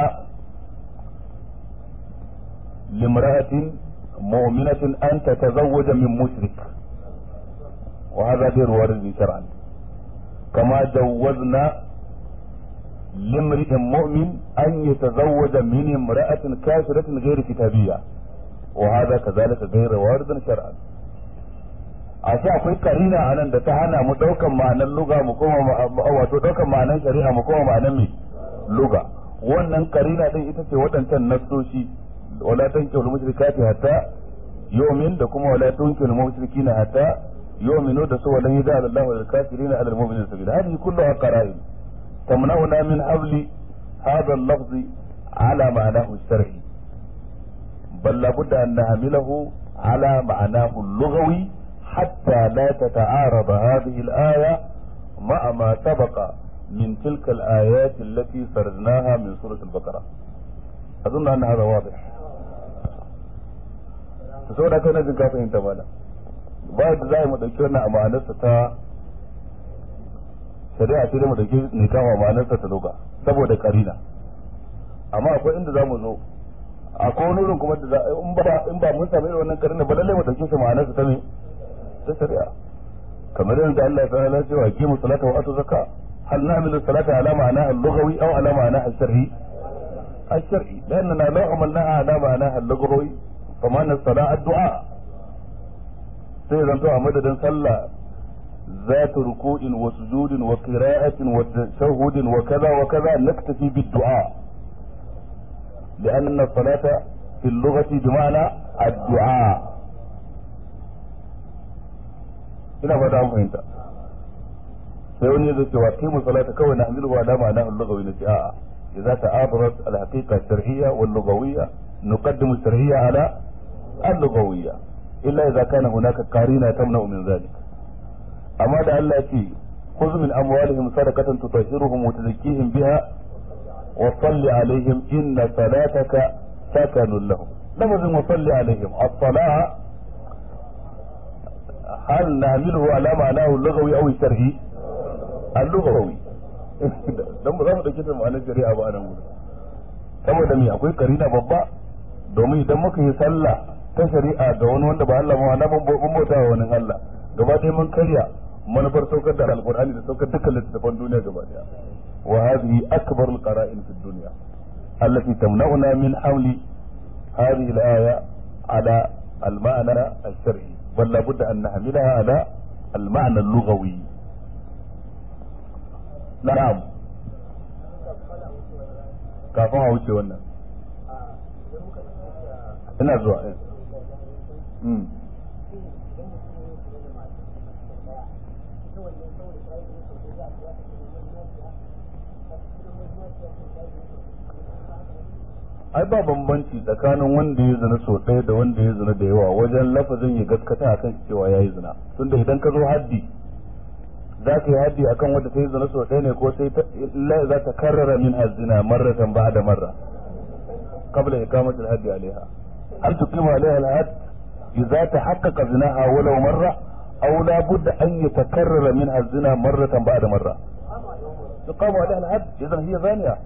limra'atin mu'minatin an tatazawwaja min mushrik wa hadha ghayr warid shar'an kama jawwazna لامرئ مؤمن أن يتزوج من امرأة كافرة غير كتابية وهذا كذلك غير وارد شرعا ashe akwai karina a nan da ta hana mu daukan ma'anar luga mu koma wato daukan ma'anar shari'a mu koma ma'anar mai luga wannan karina din ita ce waɗancan nassoshi wala tankihu al-mushrikati hatta yu'min da kuma wala tunkihu al-mushrikina hatta yu'minu da su wala yaj'al Allahu lil-kafirina 'ala al-mu'minina sabila hadhihi kulluha qara'in tamna'una min habli hadha al-lafz 'ala ma'nahu al-shar'i bal la budda an nahmilahu 'ala ma'nahu al-lughawi حتى لا تتعارض هذه الآية مع ما سبق من تلك الآيات التي سردناها من سورة البقرة أظن أن هذا واضح saboda kai na jin ka fahimta mana ba da za mu dauki wannan amanarsa ta shari'a ce da mu dauki ne kama amanarsa ta doka saboda karina amma akwai inda za mu zo akwai wani wurin kuma da in ba in ba mun samu irin wannan karina ba lalle mu dauke shi ma'anarsa ta me ta shari'a kamar yadda Allah ta'ala ce wa kimu salata wa atu zakka hal na'milu salata ala ma'ana al-lughawi aw ala ma'ana al-shar'i al-shar'i لأننا لو عملناها على معناها اللغوي فمعنى الصلاة الدعاء sai zanto a madadin sallah ذات ركوع وسجود وقراءة وتشهد وكذا وكذا نكتفي بالدعاء لأن الصلاة في اللغة بمعنى الدعاء ina fata an fahimta sai wani zai ce wa qimu salata kawai na hamilu wa dama na al-lughawi na ce a'a idza ta'abarat al-haqiqa shar'iyya wal lughawiyya nuqaddimu shar'iyya ala اللغوية إلا إذا كان هناك قرينة تمنع من ذلك أما ده الله يتي خذ من أموالهم صدقة تطهرهم وتزكيهم بها وصل عليهم إن صلاتك سكن لهم لفظ وصل عليهم الصلاة هل نعمله على معناه اللغوي أو الشرعي اللغوي don ba za mu ɗauki ta ma'anar shari'a ba a nan gudu saboda me akwai karina babba domin idan muka yi sallah ta shari'a ga wani wanda ba Allah ma na ban bauta wa wani Allah gaba ɗaya mun karya manufar saukar da alqur'ani da saukar dukkan littattafan duniya gaba ɗaya wa hadhihi akbar alqara'in fi dunya allati tamna'una min hamli hadhihi al-aya ala al-ma'na al-shar'i bal la budda an nahmilaha ala al-ma'na al-lughawi na'am kafin a wuce wannan ina zuwa ai ba bambanci tsakanin wanda ya zina sau ɗaya da wanda ya zina da yawa wajen lafazin ya gaskata akan cewa ya yi zina tunda idan ka zo haddi za ka yi haddi akan wanda ta yi zina sau ɗaya ne ko sai za ta karrara min hazina marratan ba da marra qabla iqamati al-haddi alaiha hal tuqimu alaiha al-hadd idza tahaqqaqa zinaha walau marra aw la budda an yatakarrara min hazina marratan ba da marra tuqamu alaiha al-hadd idan hiya zaniya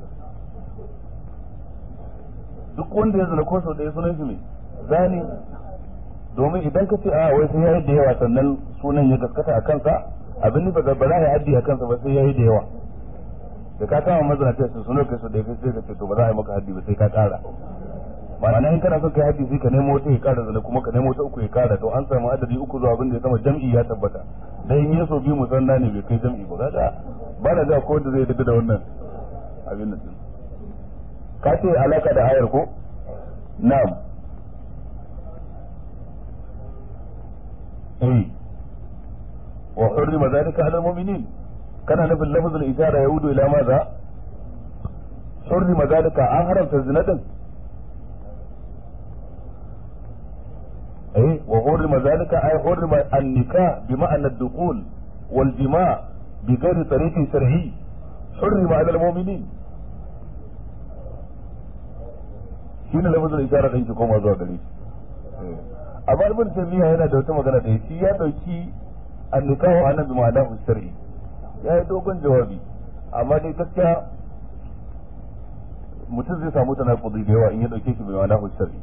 duk wanda ya zina ko sau ɗaya sunan shi mai zani domin idan ka ce a wai sai yayi da yawa sannan sunan ya gaskata a kansa abin nufa da ba za a haddi a kansa ba sai yayi da yawa da ka kama mazana ta su suno kai su da kai sai ka ce to ba za a yi maka haddi ba sai ka kara ma'ana in kana son kai haddi sai ka nemo wata ya kara zana kuma ka nemo wata uku ya kara to an samu adadi uku zuwa abin da ya sama jam'i ya tabbata dan in yaso bi musanna ne bai kai jam'i ba kaga ba da ga ko wanda zai daga da wannan abin nan ka ce alaka da ayar ko na'am eh وحرم ذلك على المؤمنين كان نفي لفظ الإشارة يعود إلى ماذا حرم ذلك أن حرمت الزنا أي وحرم ذلك أي حرم النكاح بمعنى الدخول والجماع بغير طريق شرعي حرم على المؤمنين shine lafazin isharar ɗin ki koma zuwa gare shi amma ibn taymiya yana da wata magana da shi ya dauki annikahu anan bi ma'anahu shar'i ya yi dogon jawabi amma dai gaskiya mutum zai samu tanakudi da yawa in ya dauke shi bi ma'anahu shar'i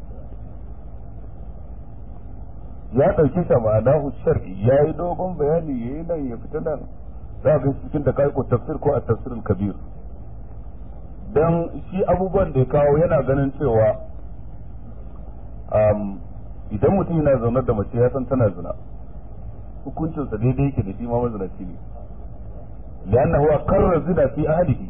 ya dauke shi ma'anahu shar'i ya yi dogon bayani ya yi nan ya fita nan za ga cikin da kai ko tafsir ko a tafsirul kabir dan shi abubuwan da ya kawo yana ganin cewa idan mutum yana zaune da mace ya san tana zina hukuncinsa daidai yake da shi ma mazinaci ne lianna huwa qarra zina fi ahlihi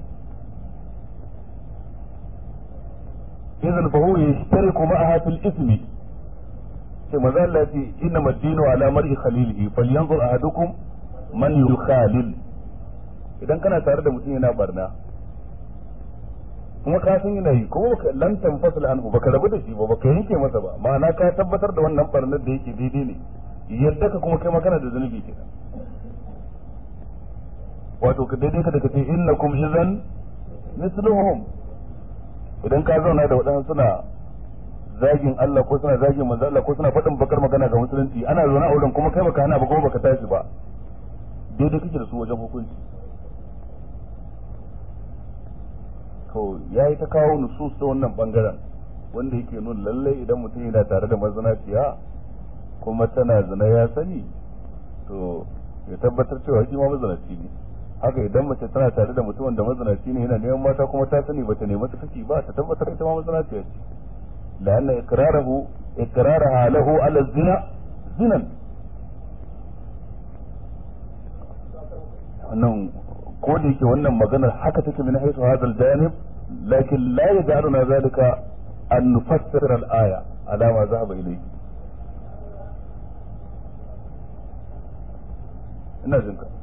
idan fa huwa yashtariku ma'aha fil ismi sai maza Allah ya ce inna madinu ala mar'i khalilihi falyanzur ahadukum man yukhalil idan kana tare da mutum yana barna kuma ka san yana yi kuma baka lan tanfasil anhu baka rabu da shi ba baka yanke masa ba ma'ana ka tabbatar da wannan barnar da yake daidai ne yadda ka kuma kai magana da zunubi kenan wato ka daidai ka daga ce innakum idan misluhum idan ka zauna da waɗansu suna zagin Allah ko suna zagin manzo Allah ko suna faɗin bakar magana ga musulunci ana zaune a wurin kuma kai baka hana ba kuma baka tashi ba daidai kake da su wajen hukunci to yayi ta kawo nusus ta wannan bangaren wanda yake nuna lallai idan mutum yana tare da mazanaciya kuma tana zina ya sani to ya tabbatar cewa shi ma mazinaci ne haka idan mace tana tare da mutumin da mazinaci ne yana neman mata kuma ta sani bata nemi ta saki ba ta tabbatar ita ma mazinaciya ce la'anna iqrarahu iqraraha lahu ala zina zinan wannan ko da yake wannan maganar haka take min haythu hadha al-janib lakin la yaj'aluna zalika an nufassir al-aya ala ma zahaba ilayhi ina jin ka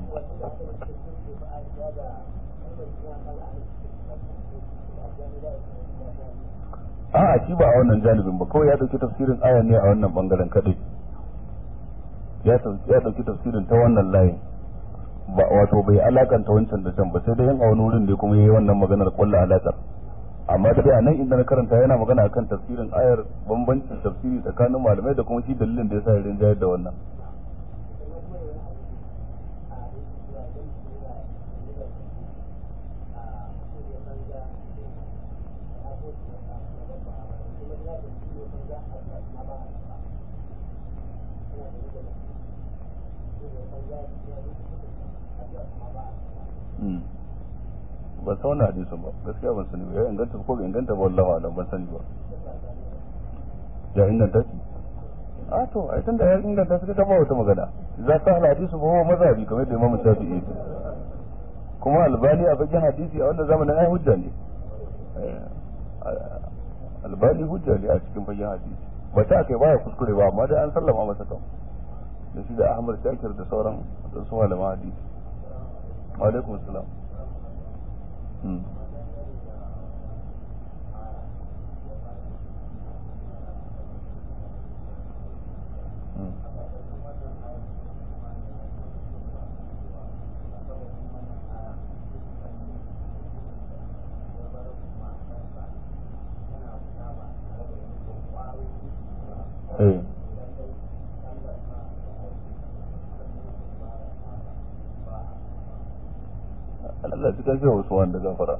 a'a shi ba a wannan janibin ba kawai ya dauki tafsirin ayan ne a wannan bangaren kadai ya ya dauki tafsirin ta wannan layin ba wato bai alakanta wancan da can ba sai dai yin a wani wurin da kuma yayi wannan maganar kullu alakar amma dai a nan inda na karanta yana magana akan tafsirin ayar bambancin tafsiri tsakanin malamai da kuma shi dalilin da yasa ya rinjayar da wannan ban san wannan hadisin ba gaskiya ban sani ba ya inganta ko bai inganta ba wallahi alam ban sani ba ya inganta shi a to ai tunda ya inganta shi ta ba wata magana za ta hal hadisu ba huwa mazhabi kamar da Imam Shafi'i kuma albani a bakin hadisi a wannan zamanin ai hujja ne albani hujja ne a cikin fagen hadisi ba ta kai baya kuskure ba amma dai an sallama masa kan da shi da Ahmad Shakir da sauran su malaman hadisi wa alaikum assalam Allah cikin shi wasu wanda gafara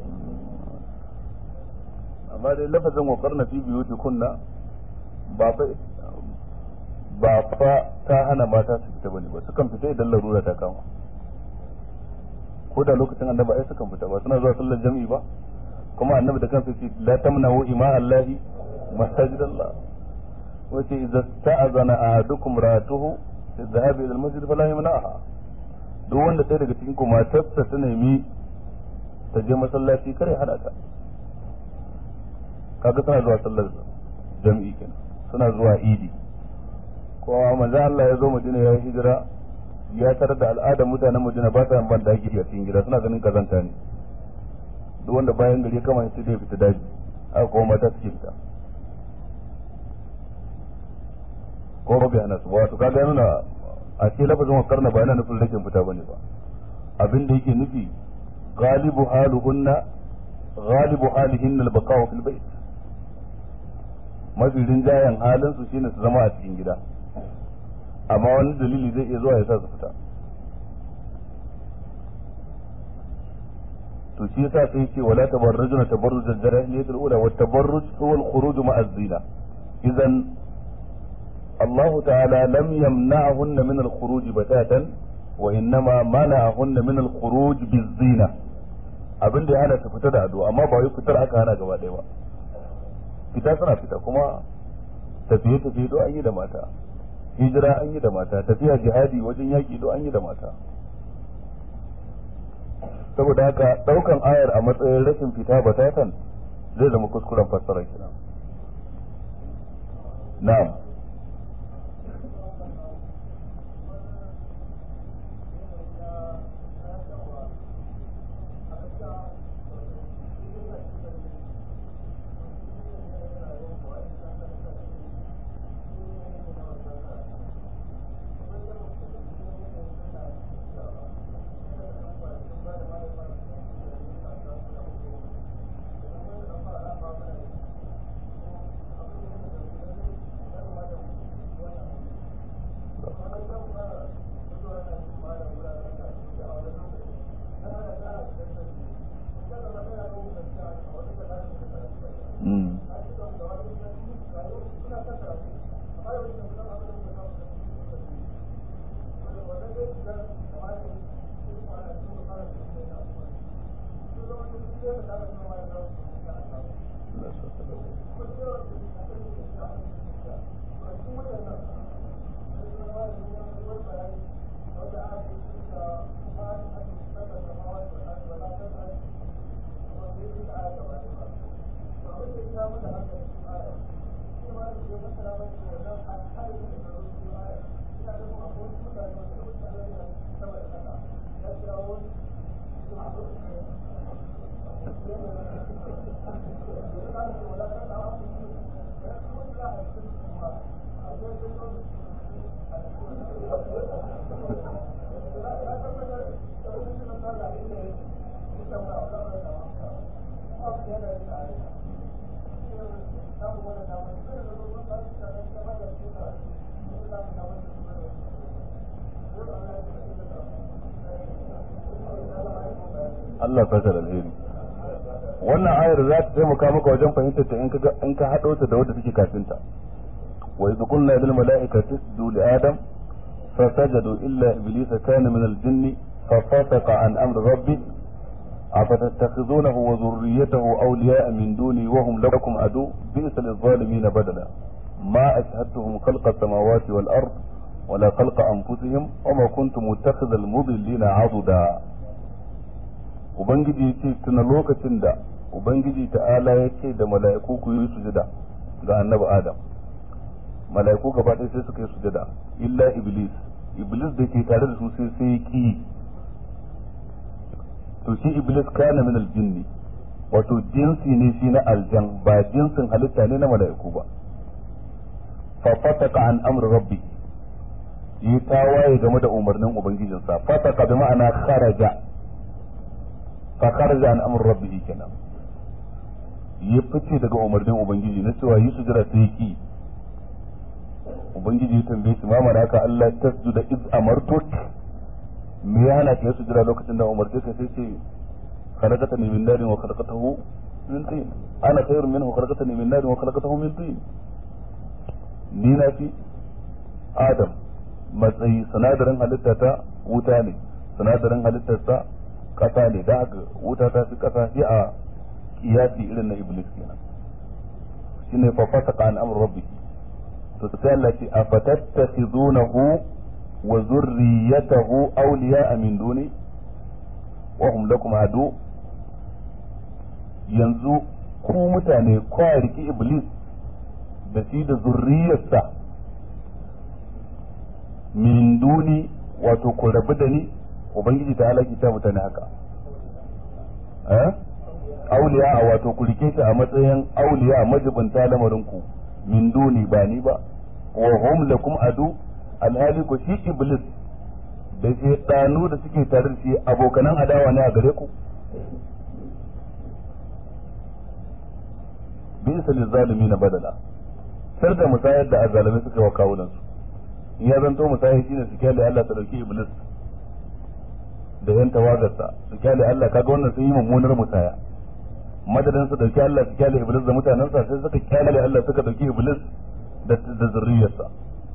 amma dai lafazin wa karna fi biyu kunna ba fa ba fa ta hana mata su fita bane ba sukan fita idan larura ta kama ko da lokacin annabi ai sukan fita ba suna zuwa sallar jami'i ba kuma annabi da kansa ce la tamnahu ima allahi masajidallah wace idza ta'azana ahadukum ratuhu fi dhahabi ila al-masjid fala yamna'aha duk wanda ɗaya daga cikin ku matarsa ta nemi ta je masallaci kare hada ta kaga suna zuwa sallar jam'i kenan suna zuwa idi ko manzo Allah ya zo Madina ya hijira ya tarar da al'adar mutanen Madina ba sa ban daki a cikin gida suna ganin kazanta ne duk wanda bayan gari kama sai dai fita daji aka kuma mata suke fita ko ba ga su wato kaga nuna a ce lafazin wa karna ba yana nufin rashin fita bane ba abin da yake nufi galibu haluhunna galibu halihin al-baqa'u fil bayt mafi rinjayen halin su shine su zama a cikin gida amma wani dalili zai iya zuwa ya sa su fita to shi yasa sai ce wala tabarrujuna tabarruj al-jahiliyyah al-ula wa tabarruj huwa al-khuruj ma'a az-zina idan الله تعالى لم يمنعهن من الخروج بتاتا وإنما منعهن من الخروج بالزينة abin da ya hana su fita da ado amma ba wai fitar aka hana gaba ɗaya ba fita suna fita kuma tafiye tafiye do an yi da mata hijira an yi da mata tafiya jihadi wajen yaƙi do an yi da mata saboda haka ɗaukan ayar a matsayin rashin fita batatan zai zama kuskuren fassara kenan na'am Allah saka da alheri wannan ayar za ta taimaka maka wajen fahimtar ta in ka in ka hado ta da wadda take kafin ta wa idh qulna lil mala'ikati isjudu li adam fasajadu illa iblisa kana min al jinni fafasaqa an amri rabbih أفتتخذونه وذريته أولياء من دوني وهم لكم عدو بئس للظالمين بدلا ما أشهدتهم خلق السماوات والأرض ولا خلق أنفسهم وما كنت متخذ المضلين عضدا Ubangiji ya ce tuna lokacin da Ubangiji ta'ala ya ce da mala'iku ku yi sujada ga annabi Adam. Mala'iku gaba ɗaya sai suka yi sujada, illa Iblis, Iblis da ke tare da su sai sai ki to shi Iblis kana min aljinni wato jinsi ne shi na aljan ba jinsin halitta ne na mala'iku ba. Fa fasaka an amri rabbi yi tawaye game da umarnin Ubangijinsa, fasaka bi ma'ana kharaja fa kharaja an amr rabbih kenan ya fice daga umarnin ubangiji na cewa yi sujada sai ki ubangiji ya tambaye shi mama haka Allah tasjuda iz amartuk me ya hana ka sujada lokacin da umarce ka sai ce khalaqatani min narin wa khalaqatahu min tin ana khairun minhu khalaqatani min narin wa khalaqatahu min tin ni na fi adam matsayi sinadarin halitta ta wuta ne sinadarin halittarsa kasa ne da haka wuta ta fi kasa shi a kiyasi irin na iblis kenan shine fa fasaka an amr rabbi to sai Allah ce afatattakhizunahu wa zurriyatahu awliya'a min duni wa hum lakum adu yanzu ku mutane kwa riki iblis da shi da zurriyarsa min duni wato ku rabu da ni ubangiji ta halaki ta mutane haka eh auliya a wato ku rike shi a matsayin auliya a majibinta lamarin ku min duni ba ni ba wa hum lakum adu alhali ku shi iblis da shaytanu da suke tare da shi abokanan adawa ne a gare ku bisa lizalimin badala sar da musayar da azalimi suka wa kawunan su in ya zanto musayar shine su kyale Allah ta dauki iblis da yan tawagarsa su kyale Allah kaga wannan sun yi mummunar musaya madadin su dauki Allah su kyale iblis da mutanensa sai suka kyale Allah suka dauki iblis da da zurriyarsa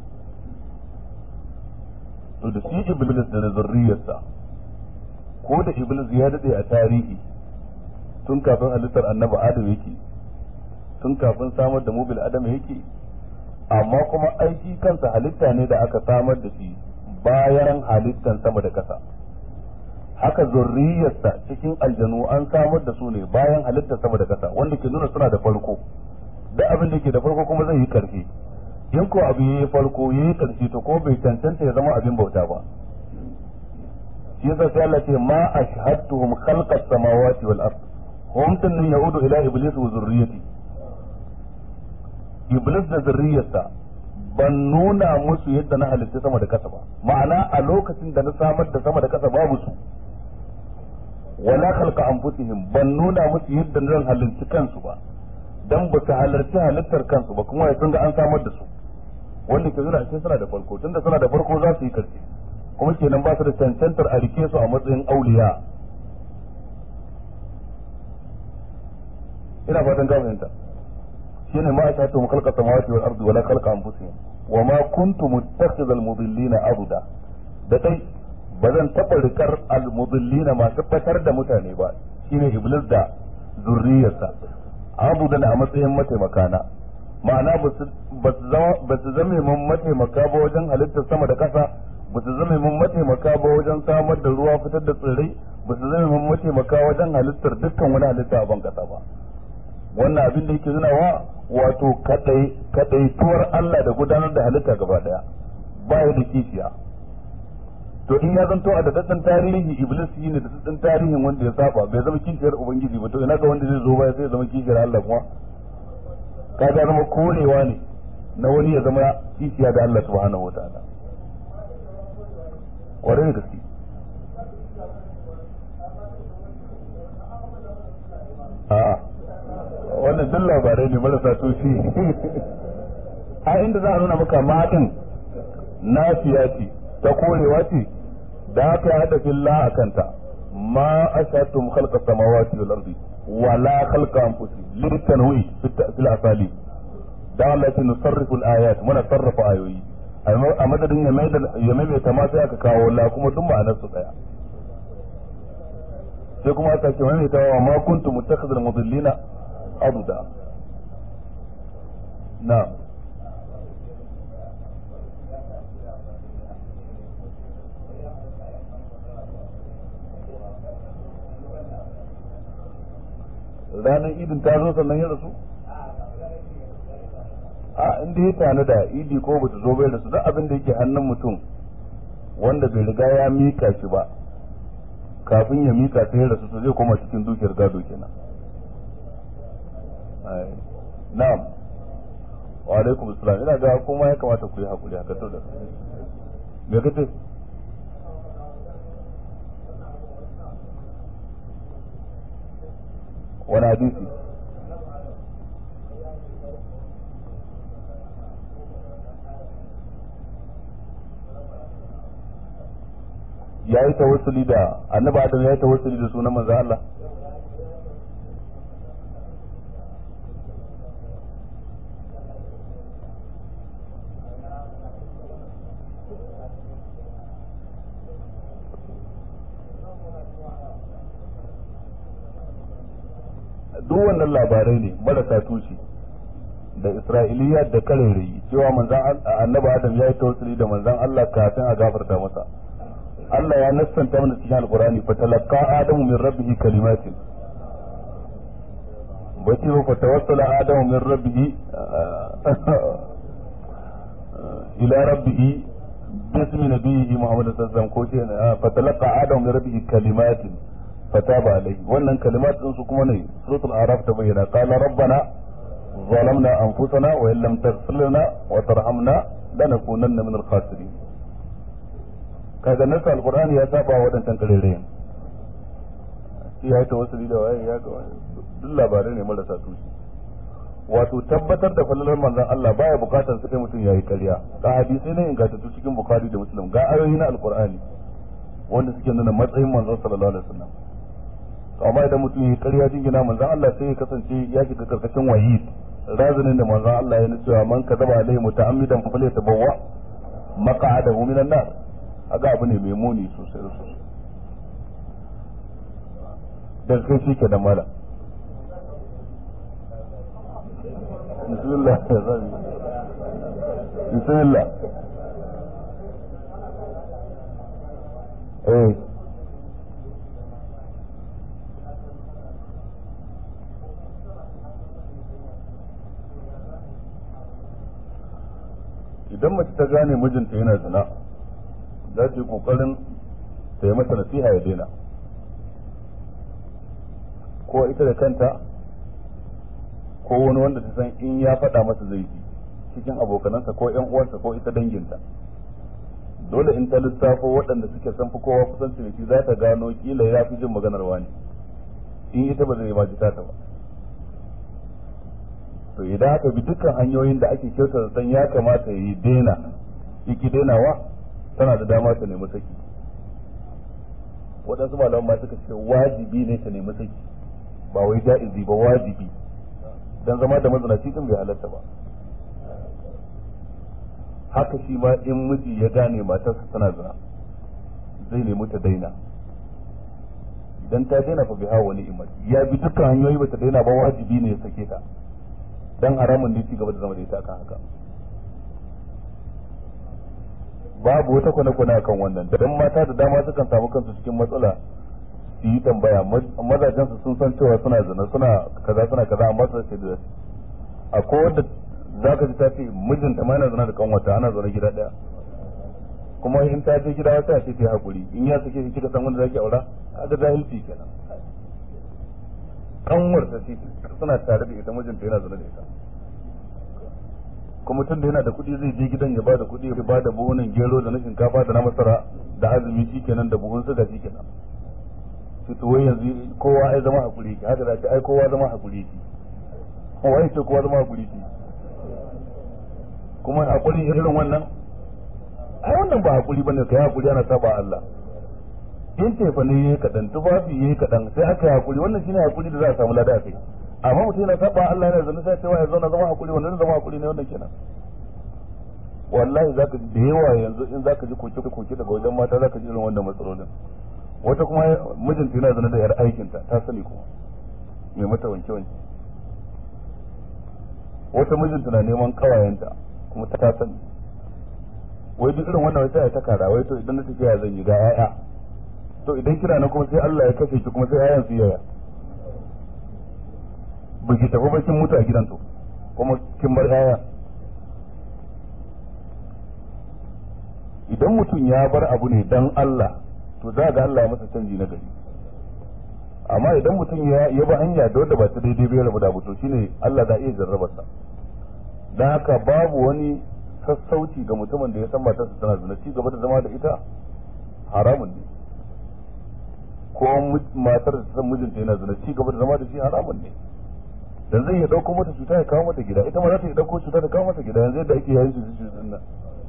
to da shi iblis da zurriyarsa ko da iblis ya dade a tarihi tun kafin halittar annabi adam yake tun kafin samar da mubil adam yake amma kuma aiki kansa halitta ne da aka samar da shi bayan halittan sama da kasa haka zurriyarsa cikin aljanu an samar da su ne bayan halittar sama da kasa wanda ke nuna suna da farko da abin da ke da farko kuma zai yi karfi in ko abu yayi farko yayi karshe to ko bai cancanta ya zama abin bauta ba shi yasa sai Allah ce ma ashhadtuhum khalqas samawati wal ard hum tunnin yaudu ila iblis wa zurriyati iblis da zurriyarsa ban nuna musu yadda na halitta sama da kasa ba ma'ana a lokacin da na samar da sama da kasa babu su wala khalqa anfusihim ban nuna musu yadda zan halitta kansu ba dan ba su halarci halittar kansu ba kuma sun ga an samar da su wanda ke zura suna da farko tunda suna da farko za su yi karshe kuma kenan ba su da cancantar a rike su a matsayin auliya ina fatan ga fahimta shine ma ashatu khalqa samawati wal ardi wala khalqa anfusihim wa ma kuntu muttakhidhal mudillina abuda da dai ba zan taɓa rikar almudillina masu fatar da mutane ba shine iblis da zurriyarsa abudan a matsayin mataimaka na ma'ana ba su zame mun mataimaka ba wajen halittar sama da ƙasa ba su zame mun mataimaka ba wajen samar da ruwa fitar da tsirrai ba su zame mun mataimaka wajen halittar dukkan wani halitta a ban ƙasa ba wannan abin da yake nuna wa wato kadaituwar Allah da gudanar da halitta gaba daya baya da kishiya to in ya zanto a daddan tarihi iblis shi ne da daddan tarihin wanda ya saba bai zama kishiyar ubangiji ba to ina ga wanda zai zo baya sai ya zama kishiyar Allah kuma kaga zama korewa ne na wani ya zama kishiya da Allah subhanahu wataala kwarai da gaske a'a wannan duk labarai ne marasa tushe a inda za a nuna maka matan nafiya ce ta korewa ce da aka hada filla a kanta ma ashatum khalqa samawati wal ardi wala khalqa anfusihim litanwi fil asali da Allah ya nusarrifu al ayat muna sarrafa ayoyi a madadin ya mai ya mai ta ma sai aka kawo la kuma duk ma'anar su daya sai kuma aka ce mai ta wa ma kuntum mutakhidhal mudillina abuda na'am ranar idin ta zo sannan ya rasu a inda ya tana da idi ko bata zo bai rasu duk abin da yake hannun mutum wanda bai riga ya mika shi ba kafin ya mika sai ya rasu to zai koma cikin dukiyar gado kenan na'am wa alaikum assalam ina ga kuma ya kamata ku yi hakuri haka to da me kace wani hadisi ya yi tawassuli da annabi adam ya yi tawassuli da sunan manzo Allah duk wannan labarai ne marasa tushe da isra'iliya da karerayi cewa manzan annabi adam ya yi tawassuli da manzan Allah kafin a gafarta masa Allah ya nassanta mana cikin alqur'ani fa talaqqa adamu min rabbihi kalimatin bace fa tawassala adamu min rabbihi ila rabbihi bismi nabiyhi muhammad sallallahu alaihi wasallam ko ce fa talaqqa adamu min rabbihi kalimatin fataba alaihi wannan kalimat din su kuma ne suratul araf ta bayyana qala rabbana ظلمنا أنفسنا وإن لم تغفر لنا وترحمنا لنكونن من الخاسرين kaga nasa alqur'ani ya saba wa wadannan karerayen shi ya yi tawassuli da waye ya ga duk labarai ne marasa tushe wato tabbatar da falalar manzon Allah baya bukatar sai mutum yayi ƙarya ga hadisi ne ingantattu cikin bukhari da muslim ga ayoyi na alqur'ani wanda suke nuna matsayin manzon sallallahu alaihi wasallam amma idan mutum yayi ƙarya jingina manzon Allah sai ya kasance ya shiga karkashin wahid razinin da manzon Allah ya nuna cewa man kadaba alaihi muta'ammidan fa falyatabawa maq'adahu minan nar aga abu ne mai muni sosai da sosai daga kai shi ke da mala bismillah bismillah eh idan mace ta gane mijinta yana zina za ta yi kokarin ta yi masa nasiha ya daina ko ita da kanta ko wani wanda ta san in ya faɗa masa zai ji cikin abokanansa ko yan uwansa ko ita danginta dole in ta lissafo waɗanda suke san fi kowa kusanci da shi za ta gano kila ya fi jin maganar wani in ita ba zai ma ji ta ba to idan aka bi dukkan hanyoyin da ake kyautar san ya kamata ya yi daina yaki dainawa tana da dama ta nemi saki waɗansu malaman ma suka ce wajibi ne ta nemi saki ba wai ja'izi ba wajibi dan zama da mazinaci din bai halatta ba haka shi ma in miji ya gane matarsa tana zina zai nemi ta daina idan ta daina fa biha wani imar ya bi dukkan hanyoyi bata daina ba wajibi ne ya sake ta dan haramun ne ci gaba da zama da ita akan haka babu wata kwane-kwane akan wannan dan mata da dama sukan samu kansu cikin matsala su yi tambaya mazajen su sun san cewa suna zina suna kaza suna kaza amma su ce da akwai wanda za ka ji ta ce mijinta ma yana zina da kanwata ana zaune gida daya kuma in ta je gida wata ce ta hakuri in ya sake shi kika san wanda zaki aura kaga jahilci kenan kanwar ta ce suna tare da ita mijinta yana zuna da ita kuma tun da yana da kuɗi zai je gidan ya bada kuɗi ya bada buhunan gero da na shinkafa da na masara da azumi shikenan da buhun suga shikenan su to wai yanzu kowa ai zama hakuri ki haka da ta ai kowa zama hakuri ki kowa ai ce kowa zama hakuri ki kuma hakuri irin wannan ai wannan ba hakuri bane kai hakuri ana saba Allah in tefa ne yayi kadan tufafi yayi kadan sai aka yi hakuri wannan shine hakuri da za a samu lada a kai amma mutum yana saba Allah yana zama sai cewa ya zauna zama hakuri wannan zama hakuri ne wannan kenan wallahi zaka ji da yawa yanzu in zaka ji koke koke daga wajen mata zaka ji irin wannan matsalolin wata kuma mijinta yana zana da yar aikinta ta sani kuma mai mata wanke wanke wata mijinta na neman kawayenta kuma ta sani wai duk irin wannan wata ya ta kara wai to idan na tafiya zan yi ga 'ya'ya to idan kira na kuma sai Allah ya kashe ki kuma sai 'ya'yan su yaya ba ki tafi ba kin mutu a gidan to kuma kin bar 'ya'ya idan mutum ya bar abu ne dan Allah to za ga Allah ya masa canji na gari amma idan mutum ya ya ba hanya da wanda ba ta daidai bai rabu da abu to shine Allah za iya jarrabar sa dan haka babu wani sassauci ga mutumin da ya san matarsa tana zina ci gaba da zama da ita haramun ne ko matar da san mijinta yana zina ci gaba da zama da shi haramun ne dan zai ya dauko mata cuta ya kawo mata gida ita ma za ta dauko cuta ta kawo mata gida yanzu yadda ake yayin su su nan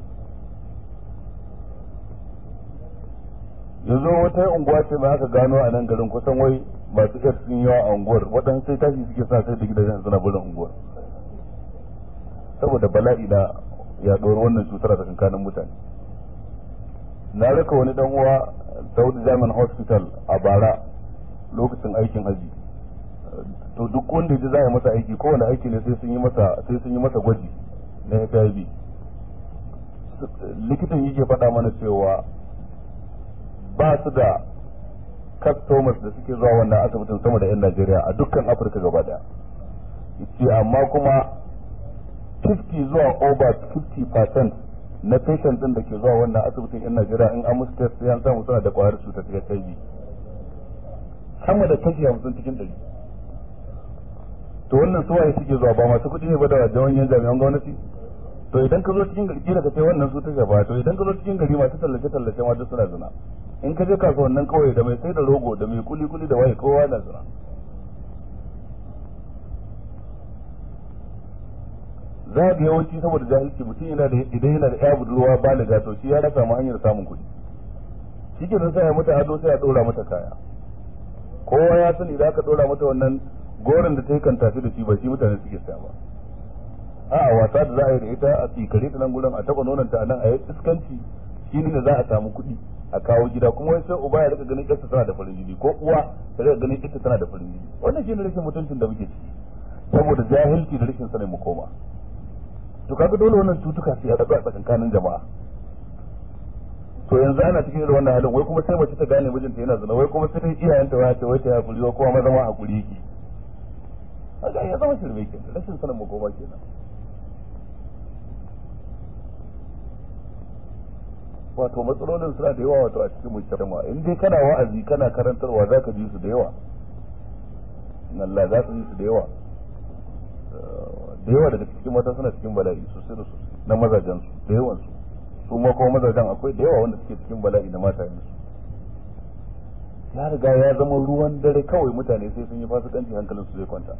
yanzu wata unguwa ce mai aka gano a nan garin kusan wai masu yar sun yawa a unguwar waɗansu sai tashi suke sa sai da gidajen suna barin unguwar saboda bala'i na yaɗuwar wannan cutar a tsakanin mutane na raka wani dan uwa Saudi German Hospital a bara lokacin aikin haji to duk wanda ya ji za a yi masa aiki kowane aiki ne sai sun yi masa sai sun yi masa gwaji na HIV likitan yake faɗa mana cewa ba su da customers da suke zuwa wannan asibitin sama da 'yan Najeriya a dukkan Afirka gaba daya. ce amma kuma 50 zuwa over 50% na patient din da ke zuwa wannan asibitin 'yan Najeriya in an musu test sai an samu suna da kwayar cutar HIV. Sama da kashi hamsin cikin ɗari. To wannan suwaye suke zuwa ba masu kuɗi ne ba da jawanyen jami'an gwamnati? to idan ka zo cikin gari kila ka ce wannan su ta shafa to idan ka zo cikin gari masu tallace tallace ma duk suna zina in ka je kasuwannin kauye da mai sai da rogo da mai kuli kuli da waye kowa na zina za ga yawanci saboda jahilci mutum yana da idan yana da ya budurwa baliga to shi ya samu hanyar samun kuɗi shi ke sai ya mata ado sai ya ɗora mata kaya kowa ya sani idan aka ɗora mata wannan goron da ta yi kan tafi da shi ba shi mutane suke saya ba a wasa da za a yi da ita a tsikare ta nan gudan a taba nonanta a nan a yi iskanci shi ne za a samu kuɗi a kawo gida kuma wai sai uba ya rika ganin ƴarsa tana da farin jini ko uwa ta rika ganin ita tana da farin jini wannan shi ne rashin mutuncin da muke ciki saboda jahilci da rashin sanin mu koma to kaga dole wannan cutuka su yaɗu a tsakankanin jama'a to yanzu ana cikin irin wannan halin wai kuma sai mace ta gane mijinta yana zina wai kuma sai iyayenta waya ce wai ta hakuri wai kuma maza ma hakuri yake kaga ya zama shirme kenan rashin sanin mu koma kenan wato matsalolin suna da yawa wato a cikin mujtama in dai kana wa'azi kana karantarwa zaka ji su da yawa Allah za ka ji su da yawa da yawa daga cikin mata suna cikin bala'i sosai da sosai na mazajen su da yawan su su ma kuma mazajen akwai da yawa wanda suke cikin bala'i na mata su ya riga ya zama ruwan dare kawai mutane sai sun yi fasikanci hankalin su zai kwanta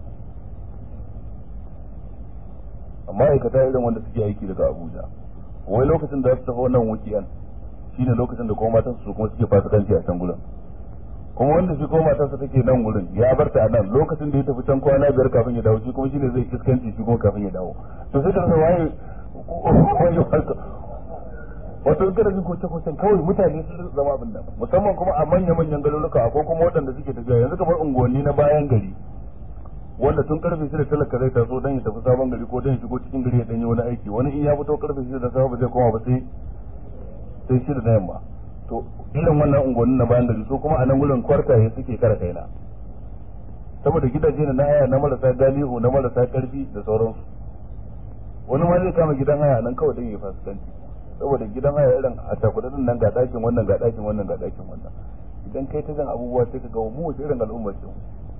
amma aikata irin wanda suke aiki daga Abuja wai lokacin da su tafi wannan wukiyan shine lokacin da kuma matansu su kuma suke fasikanci a can gurin kuma wanda shi kuma matarsa take nan gurin ya bar ta a nan lokacin da ya tafi can kwana biyar kafin ya dawo shi kuma shine zai iskanci shi kuma kafin ya dawo to sai ka rasa waye waye wato in kana jin koce kocen kawai mutane sun zama abin nan musamman kuma a manya manyan garuruka ko kuma waɗanda suke tafiya yanzu kamar unguwanni na bayan gari wanda tun karfe shida talaka zai taso dan ya tafi sabon gari ko dan ya shigo cikin gari ya danyi wani aiki wani in ya fito karfe shida da safe ba zai koma ba sai sai shida na yamma to irin wannan unguwannin na bayan gari su kuma a nan gurin kwartaye suke kara kaina saboda gidaje na haya na marasa galihu na marasa karfi da sauransu wani ma zai kama gidan haya nan kawai dan ya fasikanci saboda gidan haya irin a takwadin nan ga dakin wannan ga dakin wannan ga dakin wannan idan kai ta jan abubuwa sai ka ga mu wace irin al'umma ce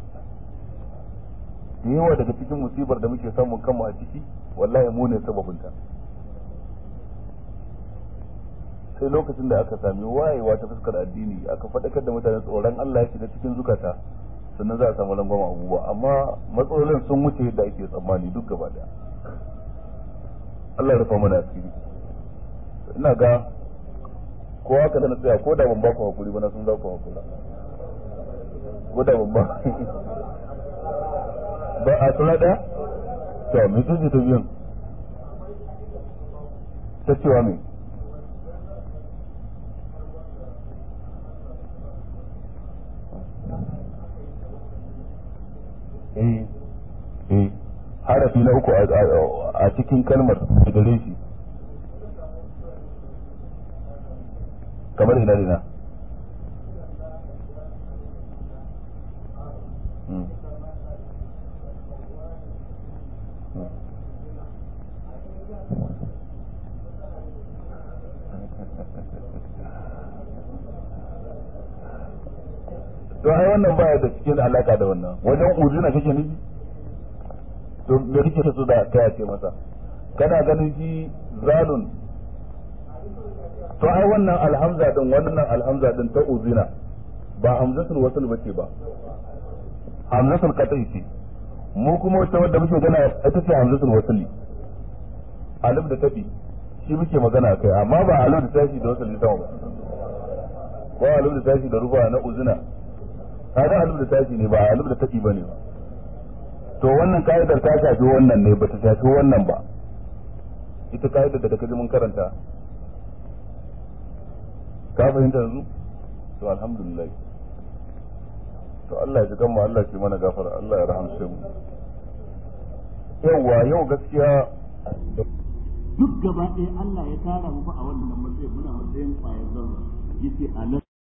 da yawa daga cikin musibar da muke samun kanmu a ciki wallahi mu ne sababinta sai lokacin da aka sami wayewa ta fuskar addini aka faɗakar da mutane tsoron Allah ya shiga cikin zukata sannan za a samu rangwama abubuwa amma matsalolin sun wuce yadda ake tsammani duk gaba daya Allah ya rufa mana asiri ina ga ko haka da na tsaya ko da ban ba ku hakuri ba na sun za ku hakura ko da ban ba ba a tsala daya to me ce ta biyan ta cewa me eh eh harafi na uku a cikin kalmar da gare shi kamar ina ina to ai wannan baya da cikin alaka da wannan wajen uzina kake nufi to me kake so da kai ce masa kana ganin shi zalun to ai wannan alhamza din wannan alhamza din ta uzina ba hamzatul wasl bace ba hamzatul qat'i ce mu kuma wata wadda muke gana ita ce hamzatul wasli alif da tabi shi muke magana kai amma ba alif da tashi da wasli sama ba ko alif da tashi da ruba na uzina kaga alif da tashi ne ba alif da tabi bane ba to wannan ka'idar ta shafi wannan ne bata shafi wannan ba ita ka'idar da kaji mun karanta ka fahimta yanzu to alhamdulillah to Allah ya ji kanmu Allah ya mana gafara Allah ya rahamshe mu yawa yau gaskiya duk gaba ɗaya Allah ya tara mu fa a wannan matsayin muna matsayin ƙwayar zarra yace a